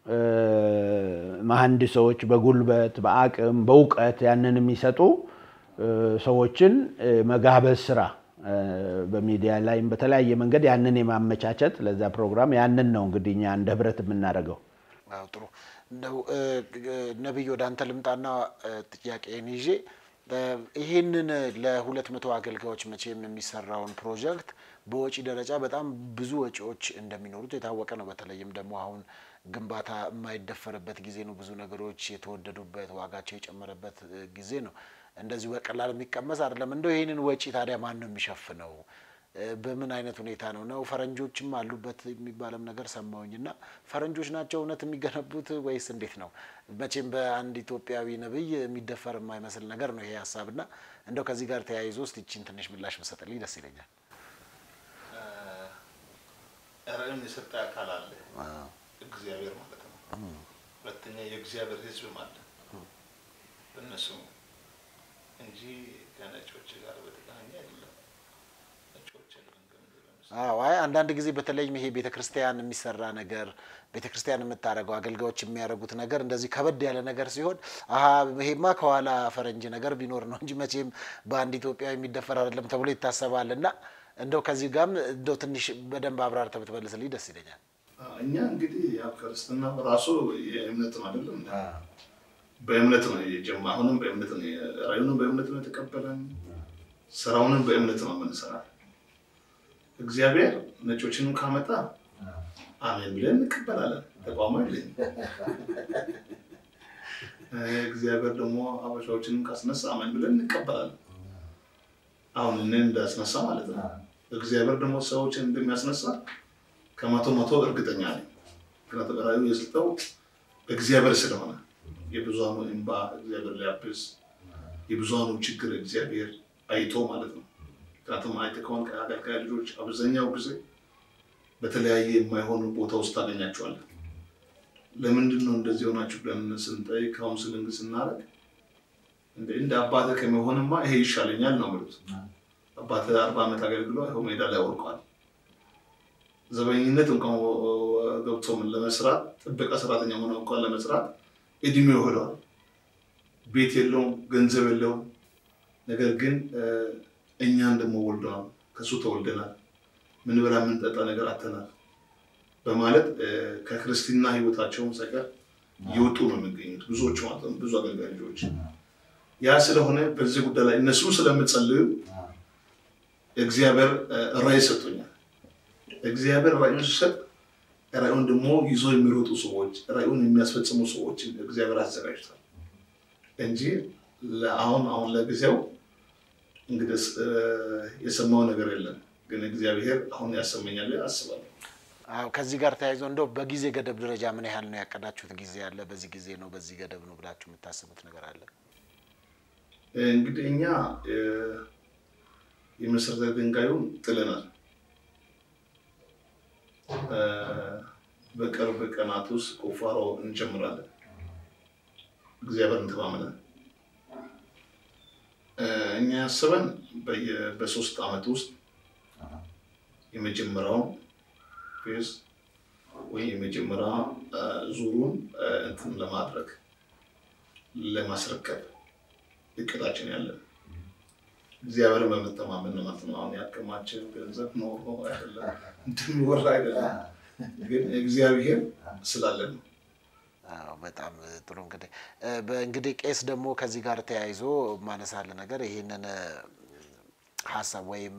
መሐንዲሶች በጉልበት በአቅም በእውቀት ያንን የሚሰጡ ሰዎችን መጋበዝ ስራ በሚዲያ ላይም በተለያየ መንገድ ያንን የማመቻቸት ለዛ ፕሮግራም ያንን ነው እንግዲህ እኛ እንደ ህብረት የምናደርገው። አዎ ጥሩ እንደው ነቢይ ወደ አንተ ልምጣና ጥያቄን ይዤ ይህንን ለሁለት መቶ አገልጋዮች መቼም የሚሰራውን ፕሮጀክት በወጪ ደረጃ በጣም ብዙ ወጪዎች እንደሚኖሩት የታወቀ ነው። በተለይም ደግሞ አሁን ግንባታ የማይደፈርበት ጊዜ ነው። ብዙ ነገሮች የተወደዱበት ዋጋቸው የጨመረበት ጊዜ ነው። እንደዚሁ በቀላል የሚቀመስ አይደለም። እንደው ይህንን ወጪ ታዲያ ማን ነው የሚሸፍነው? በምን አይነት ሁኔታ ነው ነው? ፈረንጆችም አሉበት የሚባለም ነገር ሰማሁኝና ፈረንጆች ናቸው እውነት የሚገነቡት ወይስ እንዴት ነው? መቼም በአንድ ኢትዮጵያዊ ነብይ የሚደፈር የማይመስል ነገር ነው ይሄ ሀሳብና እንደው ከዚህ ጋር ተያይዞ ውስጥ ይችን ትንሽ ምላሽ መሰጠልኝ ደስ ይለኛል። ራዕይን የሰጠ አካል አለ፣ እግዚአብሔር ማለት ነው። ሁለተኛ የእግዚአብሔር ሕዝብም አለ በእነሱ እንጂ ከነጮች ጋር በተገናኘ አይደለም። አዎ አይ አንዳንድ ጊዜ በተለይም ይሄ ቤተ ክርስቲያን የሚሰራ ነገር ቤተ ክርስቲያን የምታደርገው አገልጋዮች የሚያደርጉት ነገር እንደዚህ ከበድ ያለ ነገር ሲሆን አሀ ይሄማ ከኋላ ፈረንጅ ነገር ቢኖር ነው እንጂ መቼም በአንድ ኢትዮጵያ የሚደፈር አይደለም ተብሎ ይታሰባል። እና እንደው ከዚህ ጋርም እንደው ትንሽ በደንብ አብራርተህ ብትመልስልኝ ደስ ይለኛል። እኛ እንግዲህ ያው ክርስትና ራሱ የእምነት ነው አይደለም በእምነት ነው የጀመ አሁንም በእምነት ነው ራእዩንም በእምነት ነው የተቀበለን ስራውንም በእምነት ነው የምንሰራ። እግዚአብሔር ነጮችንም ካመጣ አሜን ብለን እንቀበላለን። ተቋሙ የለኝም። እግዚአብሔር ደግሞ አበሻዎችንም ካስነሳ አሜን ብለን እንቀበላለን። አሁን እኔ እንዳስነሳ ማለት ነው። እግዚአብሔር ደግሞ ሰዎችን እንደሚያስነሳ ከመቶ መቶ እርግጠኛ ነኝ። ምክንያቱም ራእዩ የሰጠው እግዚአብሔር ስለሆነ የብዙሃኑ እንባ እግዚአብሔር ሊያብስ የብዙሃኑ ችግር እግዚአብሔር አይቶ ማለት ነው። ምክንያቱም አይተህ ከሆነ አገልጋይ ልጆች አብዛኛው ጊዜ በተለያየ የማይሆኑ ቦታ ውስጥ ታገኛቸዋለህ። ለምንድን ነው እንደዚህ ሆናችሁ ብለን ስንጠይቅ ካውንስሊንግ ስናደርግ እንደ አባትህ ከመሆንማ ይሄ ይሻለኛል ነው የሚሉት። አባትህ አርባ ዓመት አገልግሎ ይኸው ሜዳ ላይ ወርቋል። ዘበኝነት እንኳን ገብቶ ለመስራት ጥበቃ ሰራተኛ ሆነ እንኳን ለመስራት እድሜው ሄዷል። ቤት የለውም፣ ገንዘብ የለውም። ነገር ግን እኛን ደግሞ ወልደዋል፣ ከሱ ተወልደናል፣ ምን ብላ የምንጠጣ ነገር አተናል በማለት ከክርስትና ህይወታቸውን ሳይቀር እየወጡ ነው የሚገኙት ብዙዎቹ ማለት ነው፣ ብዙ አገልጋይ ልጆች። ያ ስለሆነ በዚህ ጉዳይ ላይ እነሱ ስለምጸልዩ እግዚአብሔር ራዕይ ሰጥቶኛል። እግዚአብሔር ራዕዩን ሲሰጥ ራዕዩን ደግሞ ይዞ የሚሮጡ ሰዎች ራዕዩን የሚያስፈጽሙ ሰዎች እግዚአብሔር አዘጋጅቷል እንጂ አሁን አሁን ለጊዜው እንግዲህ የሰማው ነገር የለም። ግን እግዚአብሔር አሁን ያሰመኛል አስባለሁ። አዎ ከዚህ ጋር ተያይዞ እንደው በጊዜ ገደብ ደረጃ ምን ያህል ነው ያቀዳችሁት ጊዜ አለ? በዚህ ጊዜ ነው በዚህ ገደብ ነው ብላችሁ የምታስቡት ነገር አለ? እንግዲህ እኛ የመሰረተ ድንጋዩን ጥለናል። በቅርብ ቀናት ውስጥ ቁፋሮ እንጀምራለን። እግዚአብሔርን ተማምነን እኛ ያስበን በሶስት ዓመት ውስጥ የመጀመሪያውን ፌዝ ወይ የመጀመሪያ ዙሩን እንትን ለማድረግ ለማስረከብ እቅዳችን ያለን እግዚአብሔርን በመተማመን ነው ማለት ነው። አሁን ያከማችን ገንዘብ ኖሮ አይደለም እንድንወራ አይደለም፣ ግን እግዚአብሔር ስላለን ነው። አዎ በጣም ጥሩ እንግዲህ በእንግዲህ ቄስ ደግሞ ከዚህ ጋር ተያይዞ ማነሳለ ነገር ይህንን ሀሳብ ወይም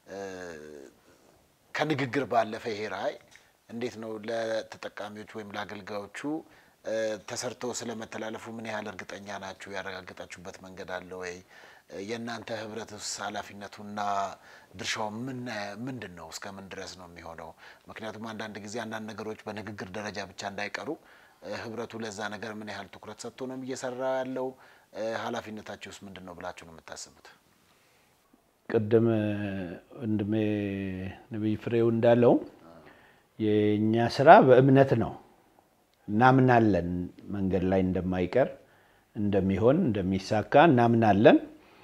ከንግግር ባለፈ ይሄ ራዕይ እንዴት ነው ለተጠቃሚዎች ወይም ለአገልጋዮቹ ተሰርቶ ስለመተላለፉ ምን ያህል እርግጠኛ ናችሁ? ያረጋገጣችሁበት መንገድ አለ ወይ? የእናንተ ህብረትስ ኃላፊነቱና ድርሻው ምንድን ነው? እስከ ምን ድረስ ነው የሚሆነው? ምክንያቱም አንዳንድ ጊዜ አንዳንድ ነገሮች በንግግር ደረጃ ብቻ እንዳይቀሩ ህብረቱ ለዛ ነገር ምን ያህል ትኩረት ሰጥቶ ነው እየሰራ ያለው? ኃላፊነታችሁስ ምንድን ነው ብላችሁ ነው የምታስቡት? ቅድም ወንድሜ ነቢይ ፍሬው እንዳለው የእኛ ስራ በእምነት ነው። እናምናለን መንገድ ላይ እንደማይቀር እንደሚሆን እንደሚሳካ እናምናለን።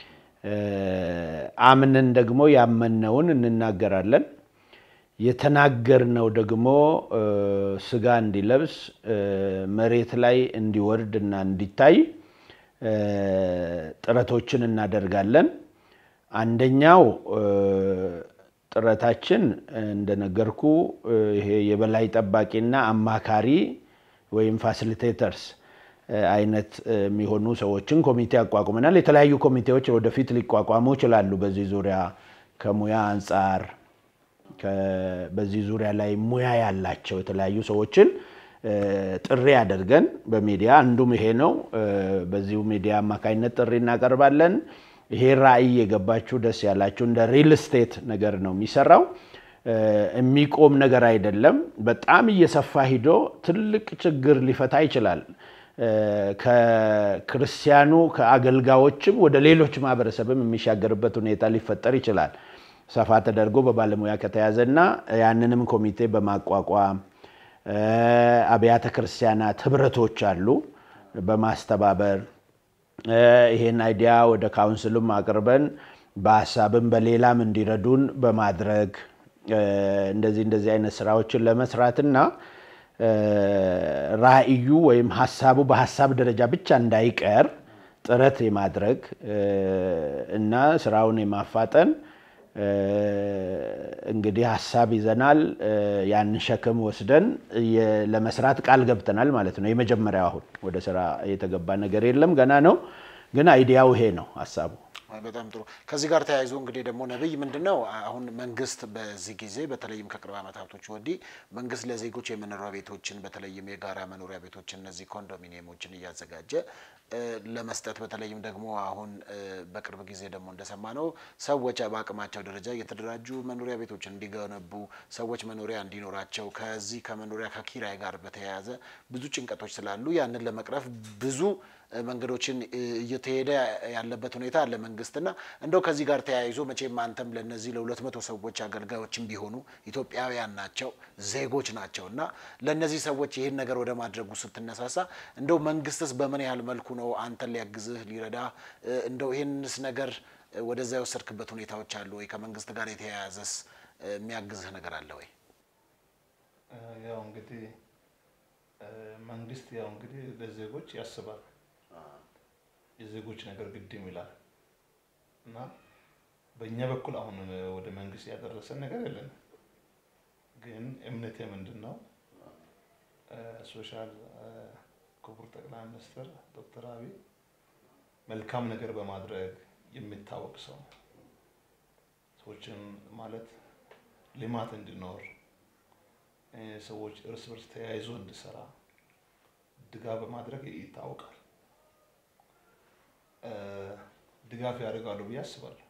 አምነን ደግሞ ያመነውን እንናገራለን። የተናገርነው ደግሞ ስጋ እንዲለብስ መሬት ላይ እንዲወርድ እና እንዲታይ ጥረቶችን እናደርጋለን። አንደኛው ጥረታችን እንደነገርኩ ይሄ የበላይ ጠባቂና አማካሪ ወይም ፋሲሊቴተርስ አይነት የሚሆኑ ሰዎችን ኮሚቴ አቋቁመናል። የተለያዩ ኮሚቴዎች ወደፊት ሊቋቋሙ ይችላሉ። በዚህ ዙሪያ ከሙያ አንጻር በዚህ ዙሪያ ላይ ሙያ ያላቸው የተለያዩ ሰዎችን ጥሪ አድርገን በሚዲያ አንዱም ይሄ ነው። በዚሁ ሚዲያ አማካኝነት ጥሪ እናቀርባለን። ይሄ ራዕይ የገባችሁ ደስ ያላችሁ እንደ ሪል ስቴት ነገር ነው የሚሰራው። የሚቆም ነገር አይደለም። በጣም እየሰፋ ሂዶ ትልቅ ችግር ሊፈታ ይችላል። ከክርስቲያኑ ከአገልጋዮችም ወደ ሌሎች ማህበረሰብም የሚሻገርበት ሁኔታ ሊፈጠር ይችላል። ሰፋ ተደርጎ በባለሙያ ከተያዘና ያንንም ኮሚቴ በማቋቋም አብያተ ክርስቲያናት ህብረቶች አሉ በማስተባበር ይሄን አይዲያ ወደ ካውንስልም አቅርበን በሀሳብም በሌላም እንዲረዱን በማድረግ እንደዚህ እንደዚህ አይነት ስራዎችን ለመስራትና ራዕዩ ወይም ሀሳቡ በሀሳብ ደረጃ ብቻ እንዳይቀር ጥረት የማድረግ እና ስራውን የማፋጠን እንግዲህ ሀሳብ ይዘናል። ያንን ሸክም ወስደን ለመስራት ቃል ገብተናል ማለት ነው። የመጀመሪያው አሁን ወደ ስራ የተገባ ነገር የለም ገና ነው፣ ግን አይዲያው ይሄ ነው ሀሳቡ። በጣም ጥሩ። ከዚህ ጋር ተያይዞ እንግዲህ ደግሞ ነብይ ምንድን ነው አሁን መንግስት በዚህ ጊዜ በተለይም ከቅርብ ዓመታቶች ወዲህ መንግስት ለዜጎች የመኖሪያ ቤቶችን በተለይም የጋራ መኖሪያ ቤቶችን እነዚህ ኮንዶሚኒየሞችን እያዘጋጀ ለመስጠት በተለይም ደግሞ አሁን በቅርብ ጊዜ ደግሞ እንደሰማ ነው ሰዎች በአቅማቸው ደረጃ እየተደራጁ መኖሪያ ቤቶችን እንዲገነቡ ሰዎች መኖሪያ እንዲኖራቸው ከዚህ ከመኖሪያ ከኪራይ ጋር በተያያዘ ብዙ ጭንቀቶች ስላሉ ያንን ለመቅረፍ ብዙ መንገዶችን እየተሄደ ያለበት ሁኔታ አለ መንግስትና እንደው ከዚህ ጋር ተያይዞ መቼም አንተም ለነዚህ ለሁለት መቶ ሰዎች አገልጋዮችም ቢሆኑ ኢትዮጵያውያን ናቸው ዜጎች ናቸው እና ለእነዚህ ሰዎች ይህን ነገር ወደ ማድረጉ ስትነሳሳ እንደው መንግስትስ በምን ያህል መልኩ ነው አንተን ሊያግዝህ ሊረዳ እንደው ይህንስ ነገር ወደዛ የወሰድክበት ሁኔታዎች አሉ ወይ? ከመንግስት ጋር የተያያዘስ የሚያግዝህ ነገር አለ ወይ? ያው እንግዲህ መንግስት ያው እንግዲህ ለዜጎች ያስባል የዜጎች ነገር ግድም ይላል እና በእኛ በኩል አሁን ወደ መንግስት ያደረሰን ነገር የለንም። ግን እምነቴ ምንድን ነው ሶሻል ክቡር ጠቅላይ ሚኒስትር ዶክተር አብይ መልካም ነገር በማድረግ የሚታወቅ ሰው ነው። ሰዎችን ማለት ልማት እንዲኖር ሰዎች እርስ በርስ ተያይዞ እንዲሰራ ድጋፍ በማድረግ ይታወቃል። ድጋፍ ያደርጋሉ ብዬ አስባለሁ።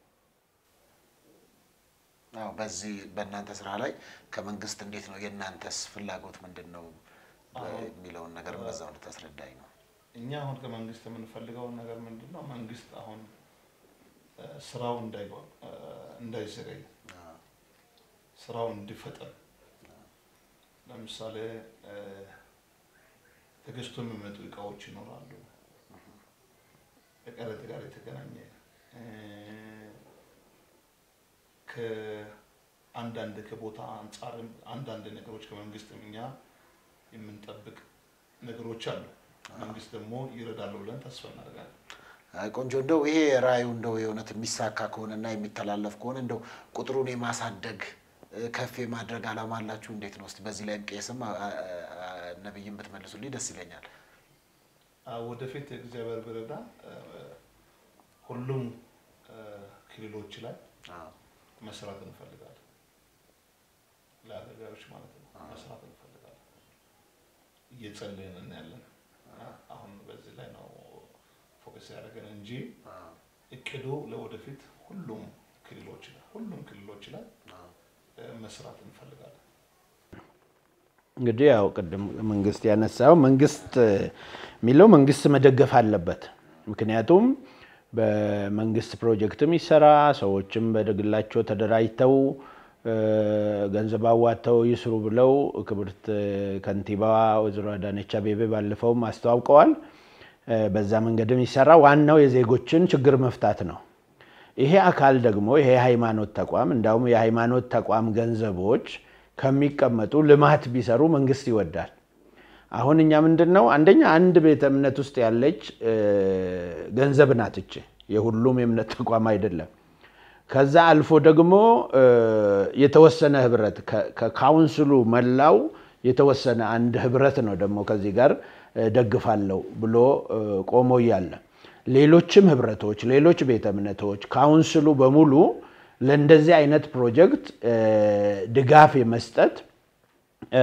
አዎ በዚህ በእናንተ ስራ ላይ ከመንግስት እንዴት ነው የእናንተስ ፍላጎት ምንድን ነው የሚለውን ነገር በዛው እንድታስረዳኝ ነው። እኛ አሁን ከመንግስት የምንፈልገው ነገር ምንድን ነው? መንግስት አሁን ስራው እንዳይዘገይ ስራው እንዲፈጠን ለምሳሌ ተገዝቶ የሚመጡ እቃዎች ይኖራሉ። ከቀረጥ ጋር የተገናኘ ከአንዳንድ ከቦታ አንጻርም አንዳንድ ነገሮች ከመንግስትም እኛ የምንጠብቅ ነገሮች አሉ። መንግስት ደግሞ ይረዳሉ ብለን ተስፋ እናደርጋለን። አይ ቆንጆ እንደው ይሄ ራእዩ እንደው የእውነት የሚሳካ ከሆነና የሚተላለፍ ከሆነ እንደው ቁጥሩን የማሳደግ እ፣ ከፍ የማድረግ ዓላማ አላችሁ? እንዴት ነው? እስቲ በዚህ ላይ ቄስም አ- አ- አ- ነብይም ብትመልሱልኝ ደስ ይለኛል። አዎ፣ ወደፊት እግዚአብሔር ቢረዳ እ፣ ሁሉም እ፣ ክልሎች ላይ አዎ። መስራት እንፈልጋለን። ለአገልጋዮች ማለት ነው መስራት እንፈልጋለን። እየጸለይን ያለን እና አሁን በዚህ ላይ ነው ፎከስ ያደረገን እንጂ አዎ። እቅዱ ለወደፊት ሁሉም ክልሎች ላይ ሁሉም ክልሎች ላይ እ፣ መስራት እንፈልጋለን። እንግዲህ ያው ቅድም መንግስት ያነሳው መንግስት የሚለው መንግስት መደገፍ አለበት። ምክንያቱም በመንግስት ፕሮጀክትም ይሰራ ሰዎችም በግላቸው ተደራጅተው እ፣ ገንዘብ አዋጥተው ይስሩ ብለው ክብርት ከንቲባዋ ወይዘሮ አዳነች አቤቤ ባለፈውም አስተዋውቀዋል። እ፣ በዛ መንገድም ይሰራ። ዋናው የዜጎችን ችግር መፍታት ነው። ይሄ አካል ደግሞ ይሄ የሃይማኖት ተቋም እንዳውም የሃይማኖት ተቋም ገንዘቦች ከሚቀመጡ ልማት ቢሰሩ መንግስት ይወዳል። አሁን እኛ ምንድን ነው አንደኛ አንድ ቤተ እምነት ውስጥ ያለች እ፣ ገንዘብ ናት እች የሁሉም የእምነት ተቋም አይደለም። ከዛ አልፎ ደግሞ እ፣ የተወሰነ ህብረት ከ- ከካውንስሉ መላው የተወሰነ አንድ ህብረት ነው ደግሞ ከዚህ ጋር እ፣ ደግፋለሁ ብሎ እ፣ ቆሞ እያለ ሌሎችም ህብረቶች፣ ሌሎች ቤተ እምነቶች፣ ካውንስሉ በሙሉ ለእንደዚህ አይነት ፕሮጀክት እ፣ ድጋፍ የመስጠት እ፣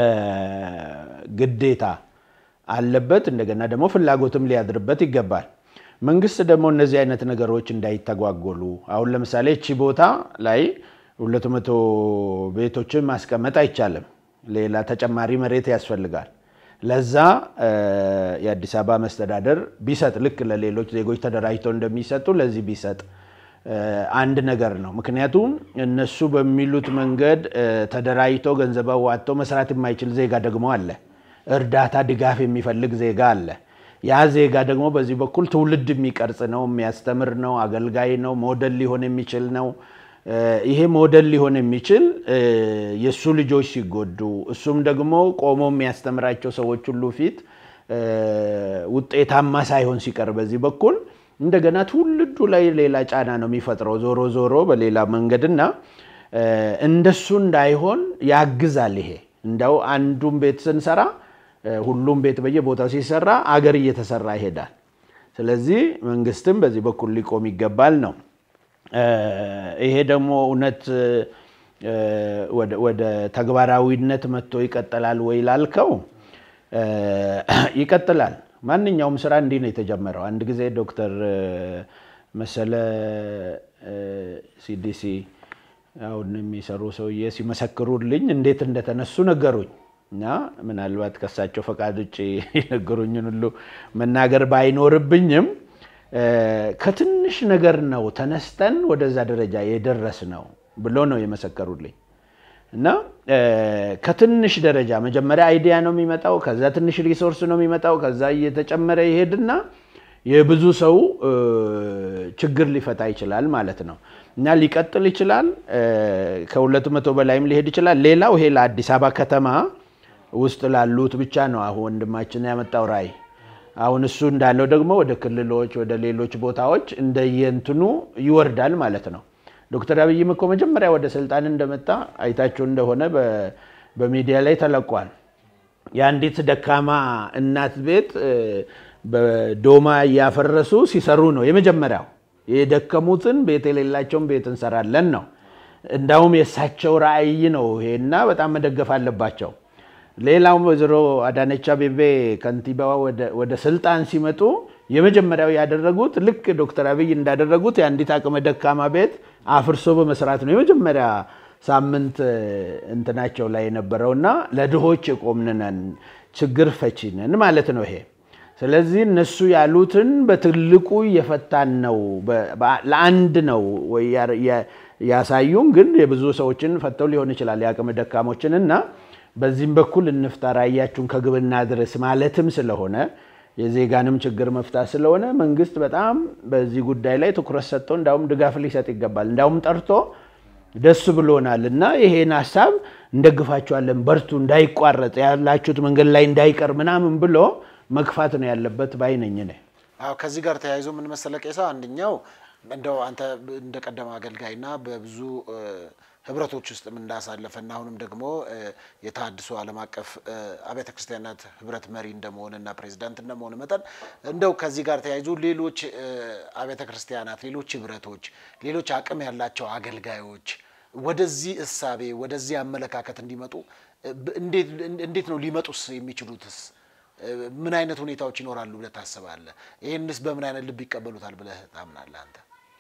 ግዴታ አለበት። እንደገና ደግሞ ፍላጎትም ሊያድርበት ይገባል። መንግስት ደግሞ እነዚህ አይነት ነገሮች እንዳይተጓጎሉ አሁን ለምሳሌ እቺ ቦታ ላይ ሁለት መቶ ቤቶችን ማስቀመጥ አይቻልም። ሌላ ተጨማሪ መሬት ያስፈልጋል። ለዛ እ፣ የአዲስ አበባ መስተዳደር ቢሰጥ ልክ ለሌሎች ዜጎች ተደራጅተው እንደሚሰጡ ለዚህ ቢሰጥ እ፣ አንድ ነገር ነው። ምክንያቱም እነሱ በሚሉት መንገድ እ፣ ተደራጅቶ ገንዘብ አዋጥቶ መስራት የማይችል ዜጋ ደግሞ አለ። እርዳታ ድጋፍ የሚፈልግ ዜጋ አለ። ያ ዜጋ ደግሞ በዚህ በኩል ትውልድ የሚቀርጽ ነው፣ የሚያስተምር ነው፣ አገልጋይ ነው፣ ሞዴል ሊሆን የሚችል ነው። እ፣ ይሄ ሞዴል ሊሆን የሚችል እ፣ የእሱ ልጆች ሲጎዱ እሱም ደግሞ ቆሞ የሚያስተምራቸው ሰዎች ሁሉ ፊት እ፣ ውጤታማ ሳይሆን ሲቀር በዚህ በኩል እንደገና ትውልዱ ላይ ሌላ ጫና ነው የሚፈጥረው ዞሮ ዞሮ በሌላ መንገድና እ፣ እንደሱ እንዳይሆን ያግዛል። ይሄ እንደው አንዱን ቤት ስንሰራ እ፣ ሁሉም ቤት በየቦታው ሲሰራ አገር እየተሰራ ይሄዳል። ስለዚህ መንግስትም በዚህ በኩል ሊቆም ይገባል ነው። እ፣ ይሄ ደግሞ እውነት እ፣ ወደ- ወደ ተግባራዊነት መጥቶ ይቀጥላል ወይ ላልከው እ፣ ይቀጥላል። ማንኛውም ስራ እንዲህ ነው የተጀመረው። አንድ ጊዜ ዶክተር እ፣ መሰለ ሲዲሲ አሁን የሚሰሩ ሰውዬ ሲመሰክሩልኝ እንዴት እንደተነሱ ነገሩኝ እና ምናልባት ከሳቸው ፈቃድ ውጭ የነገሩኝን ሁሉ መናገር ባይኖርብኝም እ፣ ከትንሽ ነገር ነው ተነስተን ወደዛ ደረጃ የደረስ ነው ብሎ ነው የመሰከሩልኝ። እና እ፣ ከትንሽ ደረጃ መጀመሪያ አይዲያ ነው የሚመጣው፣ ከዛ ትንሽ ሪሶርስ ነው የሚመጣው፣ ከዛ እየተጨመረ ይሄድና የብዙ ሰው እ፣ ችግር ሊፈታ ይችላል ማለት ነው እና ሊቀጥል ይችላል። እ፣ ከሁለት መቶ በላይም ሊሄድ ይችላል። ሌላው ይሄ ለአዲስ አበባ ከተማ ውስጥ ላሉት ብቻ ነው አሁን ወንድማችን ያመጣው ራዕይ። አሁን እሱ እንዳለው ደግሞ ወደ ክልሎች፣ ወደ ሌሎች ቦታዎች እንደየንትኑ ይወርዳል ማለት ነው። ዶክተር አብይም እኮ መጀመሪያ ወደ ስልጣን እንደመጣ አይታችሁ እንደሆነ በ- በሚዲያ ላይ ተለቋል። የአንዲት ደካማ እናት ቤት እ፣ በዶማ እያፈረሱ ሲሰሩ ነው የመጀመሪያው። የደከሙትን ቤት የሌላቸውን ቤት እንሰራለን ነው። እንዳውም የእሳቸው ራዕይ ነው ይሄና በጣም መደገፍ አለባቸው። ሌላው ወይዘሮ አዳነች አቤቤ ከንቲባዋ ወደ- ወደ ስልጣን ሲመጡ የመጀመሪያው ያደረጉት ልክ ዶክተር አብይ እንዳደረጉት የአንዲት አቅመ ደካማ ቤት አፍርሶ በመስራት ነው የመጀመሪያ ሳምንት እ፣ እንትናቸው ላይ የነበረውና ለድሆች የቆምንነን ችግር ፈቺነን ማለት ነው ይሄ። ስለዚህ እነሱ ያሉትን በትልቁ እየፈታን ነው። በ- በ- ለአንድ ነው ወይ ያ- ያ- ያሳዩን፣ ግን የብዙ ሰዎችን ፈተው ሊሆን ይችላል የአቅመ ደካሞችን እና በዚህም በኩል እንፍታ ራዕያችሁን ከግብና ድረስ ማለትም ስለሆነ የዜጋንም ችግር መፍታት ስለሆነ መንግስት በጣም በዚህ ጉዳይ ላይ ትኩረት ሰጥቶ እንዳውም ድጋፍ ሊሰጥ ይገባል። እንዳውም ጠርቶ ደስ ብሎናል እና ይሄን ሀሳብ እንደግፋችኋለን፣ በርቱ፣ እንዳይቋረጥ ያላችሁት መንገድ ላይ እንዳይቀር ምናምን ብሎ መግፋት ነው ያለበት ባይነኝ ነ አዎ ከዚህ ጋር ተያይዞ ምን መሰለ ቄሳ፣ አንደኛው እንደው አንተ እንደ ቀደመ አገልጋይና በብዙ ህብረቶች ውስጥም እንዳሳለፈና አሁንም ደግሞ የተሃድሶ ዓለም አቀፍ አብያተ ክርስቲያናት ህብረት መሪ እንደመሆንና ፕሬዚዳንት እንደመሆን መጠን እንደው ከዚህ ጋር ተያይዞ ሌሎች አብያተ ክርስቲያናት፣ ሌሎች ህብረቶች፣ ሌሎች አቅም ያላቸው አገልጋዮች ወደዚህ እሳቤ ወደዚህ አመለካከት እንዲመጡ እንዴት ነው ሊመጡስ የሚችሉትስ? ምን አይነት ሁኔታዎች ይኖራሉ ብለህ ታስባለህ? ይህንስ በምን አይነት ልብ ይቀበሉታል ብለህ ታምናለህ አንተ?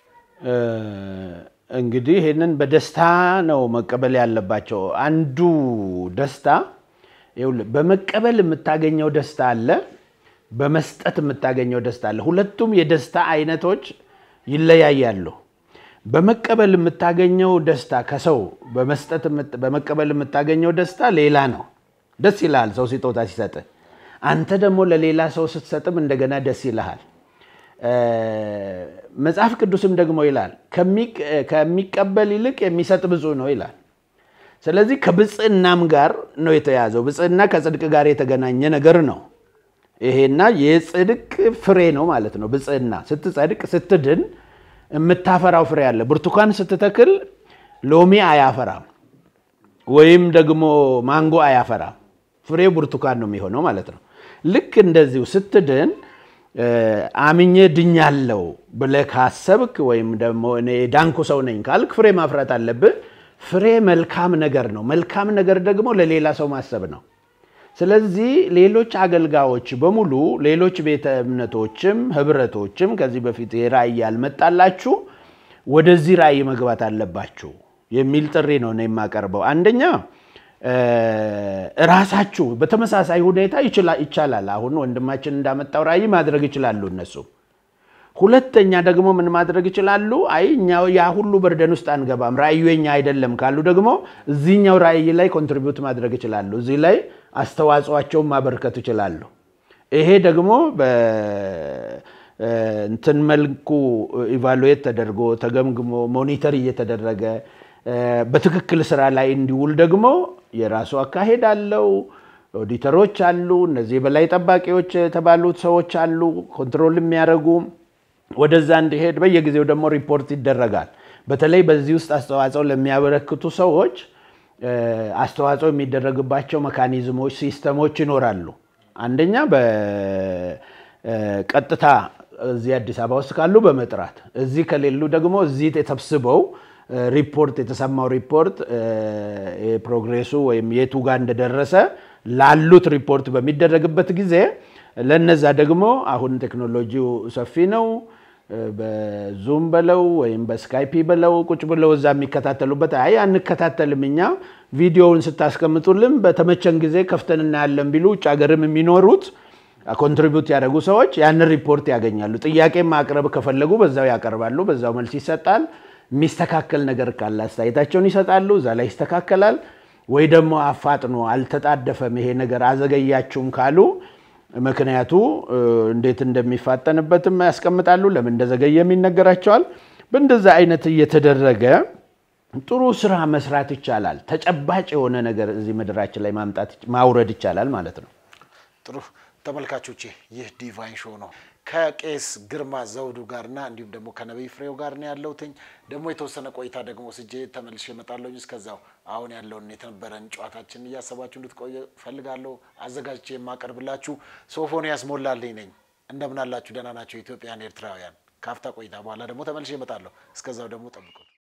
እንግዲህ ይህንን በደስታ ነው መቀበል ያለባቸው። አንዱ ደስታ ይኸውልህ፣ በመቀበል የምታገኘው ደስታ አለ፣ በመስጠት የምታገኘው ደስታ አለ። ሁለቱም የደስታ አይነቶች ይለያያሉ። በመቀበል የምታገኘው ደስታ ከሰው በመስጠት በመቀበል የምታገኘው ደስታ ሌላ ነው። ደስ ይልሃል ሰው ስጦታ ሲሰጥ፣ አንተ ደግሞ ለሌላ ሰው ስትሰጥም እንደገና ደስ ይልሃል። መጽሐፍ ቅዱስም ደግሞ ይላል ከሚቀበል ይልቅ የሚሰጥ ብፁዕ ነው ይላል። ስለዚህ ከብፅዕናም ጋር ነው የተያዘው። ብፅዕና ከጽድቅ ጋር የተገናኘ ነገር ነው። ይሄና የጽድቅ ፍሬ ነው ማለት ነው። ብፅዕና ስትጸድቅ ስትድን የምታፈራው ፍሬ አለ። ብርቱካን ስትተክል ሎሚ አያፈራም፣ ወይም ደግሞ ማንጎ አያፈራም። ፍሬው ብርቱካን ነው የሚሆነው ማለት ነው። ልክ እንደዚሁ ስትድን አምኜ ድኛለው ብለህ ካሰብክ ወይም ደግሞ እኔ ዳንኩ ሰው ነኝ ካልክ ፍሬ ማፍራት አለብህ። ፍሬ መልካም ነገር ነው። መልካም ነገር ደግሞ ለሌላ ሰው ማሰብ ነው። ስለዚህ ሌሎች አገልጋዮች በሙሉ ሌሎች ቤተ እምነቶችም ህብረቶችም ከዚህ በፊት ራእይ ያልመጣላችሁ ወደዚህ ራእይ መግባት አለባችሁ የሚል ጥሪ ነው ነው የማቀርበው። አንደኛ እራሳችሁ በተመሳሳይ ሁኔታ ይቻላል። አሁን ወንድማችን እንዳመጣው ራእይ ማድረግ ይችላሉ እነሱ። ሁለተኛ ደግሞ ምን ማድረግ ይችላሉ? አይ እኛ ያ ሁሉ በርደን ውስጥ አንገባም ራእዩ የኛ አይደለም ካሉ ደግሞ እዚህኛው ራእይ ላይ ኮንትሪቢዩት ማድረግ ይችላሉ። እዚህ ላይ አስተዋጽኦአቸውን ማበርከት ይችላሉ። ይሄ ደግሞ በእንትን መልኩ ኢቫሉዌት ተደርጎ ተገምግሞ ሞኒተር እየተደረገ በትክክል ስራ ላይ እንዲውል ደግሞ የራሱ አካሄድ አለው። ኦዲተሮች አሉ። እነዚህ የበላይ ጠባቂዎች የተባሉት ሰዎች አሉ፣ ኮንትሮል የሚያደርጉ ወደዛ እንዲሄድ በየጊዜው ደግሞ ሪፖርት ይደረጋል። በተለይ በዚህ ውስጥ አስተዋጽኦ ለሚያበረክቱ ሰዎች አስተዋጽኦ የሚደረግባቸው መካኒዝሞች፣ ሲስተሞች ይኖራሉ። አንደኛ በቀጥታ እዚህ አዲስ አበባ ውስጥ ካሉ በመጥራት እዚህ ከሌሉ ደግሞ እዚህ ተሰብስበው ሪፖርት የተሰማው ሪፖርት ፕሮግሬሱ ወይም የቱ ጋር እንደደረሰ ላሉት ሪፖርት በሚደረግበት ጊዜ ለነዛ ደግሞ አሁን ቴክኖሎጂው ሰፊ ነው። በዙም በለው ወይም በስካይፒ በለው ቁጭ ብለው እዛ የሚከታተሉበት አይ አንከታተልም እኛ ቪዲዮውን ስታስቀምጡልን በተመቸን ጊዜ ከፍተን እናያለን ቢሉ ውጭ ሀገርም የሚኖሩት ኮንትሪቢዩት ያደረጉ ሰዎች ያንን ሪፖርት ያገኛሉ። ጥያቄ ማቅረብ ከፈለጉ በዛው ያቀርባሉ፣ በዛው መልስ ይሰጣል። የሚስተካከል ነገር ካለ አስተያየታቸውን ይሰጣሉ፣ እዛ ላይ ይስተካከላል። ወይ ደግሞ አፋጥኖ አልተጣደፈም ይሄ ነገር አዘገያችሁም ካሉ ምክንያቱ እንዴት እንደሚፋጠንበትም ያስቀምጣሉ። ለምን እንደዘገየም ይነገራቸዋል። በእንደዛ አይነት እየተደረገ ጥሩ ስራ መስራት ይቻላል። ተጨባጭ የሆነ ነገር እዚህ ምድራችን ላይ ማምጣት ማውረድ ይቻላል ማለት ነው። ጥሩ ተመልካቾቼ፣ ይህ ዲቫይን ሾው ነው። ከቄስ ግርማ ዘውዱ ጋርና እንዲሁም ደግሞ ከነቢይ ፍሬው ጋር ነው ያለሁትኝ። ደግሞ የተወሰነ ቆይታ ደግሞ ስጄ ተመልሼ እመጣለሁ። እስከዛው አሁን ያለውን የተነበረን ጨዋታችንን እያሰባችሁ እንድትቆየ ፈልጋለሁ። አዘጋጅቼ የማቀርብላችሁ ሶፎንያስ ሞላልኝ ነኝ። እንደምናላችሁ ደህና ናቸው ኢትዮጵያን ኤርትራውያን። ካፍታ ቆይታ በኋላ ደግሞ ተመልሼ እመጣለሁ። እስከዛው ደግሞ ጠብቁ።